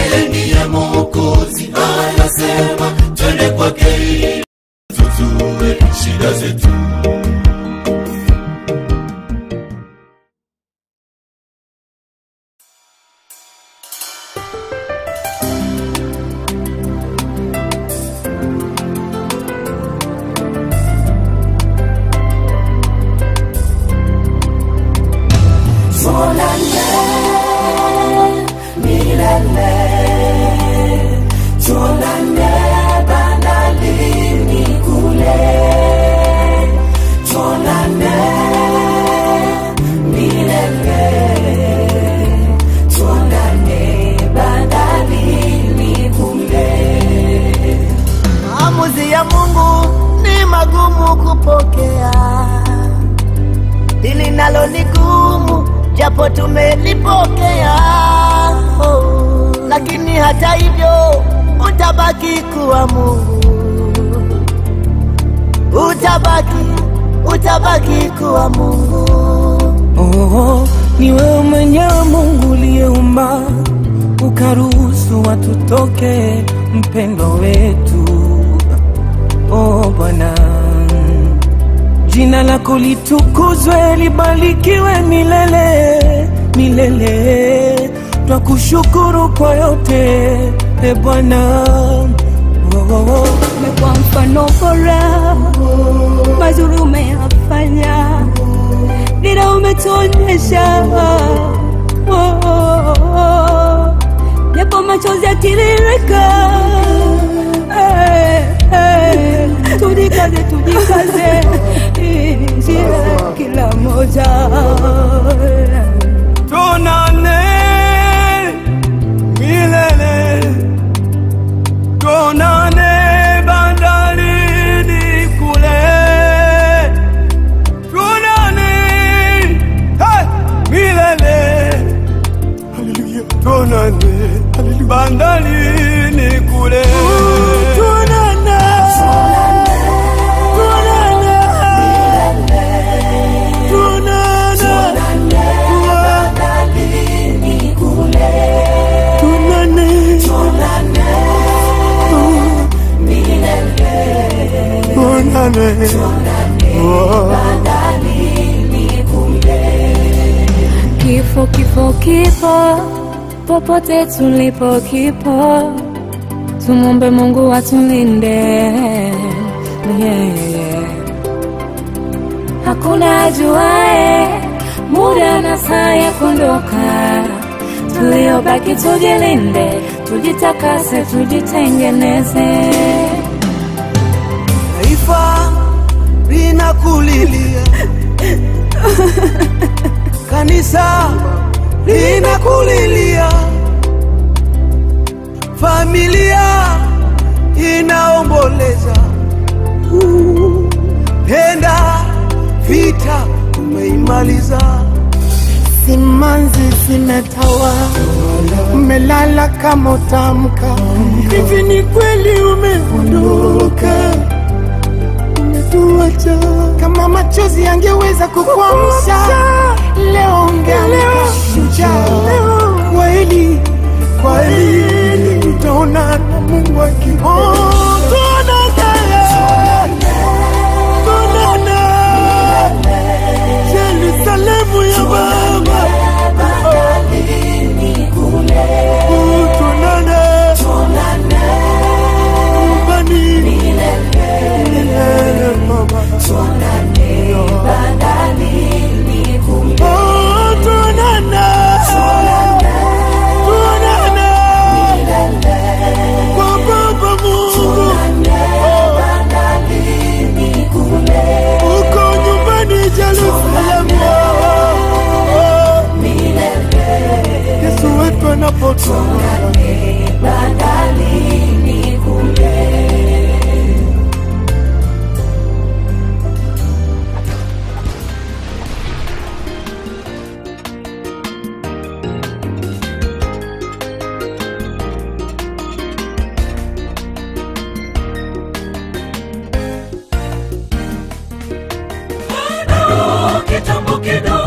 E: japo tumelipokea oh, lakini hata hivyo utabaki kuwa Mungu, utabaki utabaki kuwa Mungu.
I: Oh, ni wewe mwenyewe Mungu uliyeumba ukaruhusu watu toke, mpendo wetu. Oh Bwana, jina lako litukuzwe, libarikiwe milele milele. Twakushukuru kwa yote e Bwana. Oh, oh, oh.
S: umekuwa mfano bora, mazuri umeyafanya, dira umetuonyesha, Oh, oh, oh. japo machozi yakitiririka, Eh, eh, tujikaze, tujikaze, Hii ni njia ya kila moja
I: Tuonane milele, tuonane bandarini kule, tuonane hey, milele, haleluya, tuonane bandarini kule, tuonane, tuonane, tuonane,
S: Kifo, kifo, kipo popote tulipo, kipo. Tumwombe Mungu atulinde, yeah, yeah. Hakuna ajuae muda na saa ya kuondoka. Tuliobaki tujilinde, tujitakase, tujitengeneze.
I: taifa linakulilia, kanisa linakulilia, familia inaomboleza. Uh, Penda vita umeimaliza,
J: simanzi zimetawa, umelala kama utamka. Hivi ni kweli umeondoka, umetuacha. Kama machozi yangeweza kukuamsha, leo ungeamka shujaa. Kweli kweli, tutaona na Mungu akiona. Tuonane Yerusalemu ya Baba, Oh, tuonane nyumbani milele Baba. Oh, tuonane. Tuonane kwa Baba Mungu. Uko nyumbani Yerusalemu. Yesu wetu anapotoka
A: kitambo kidogo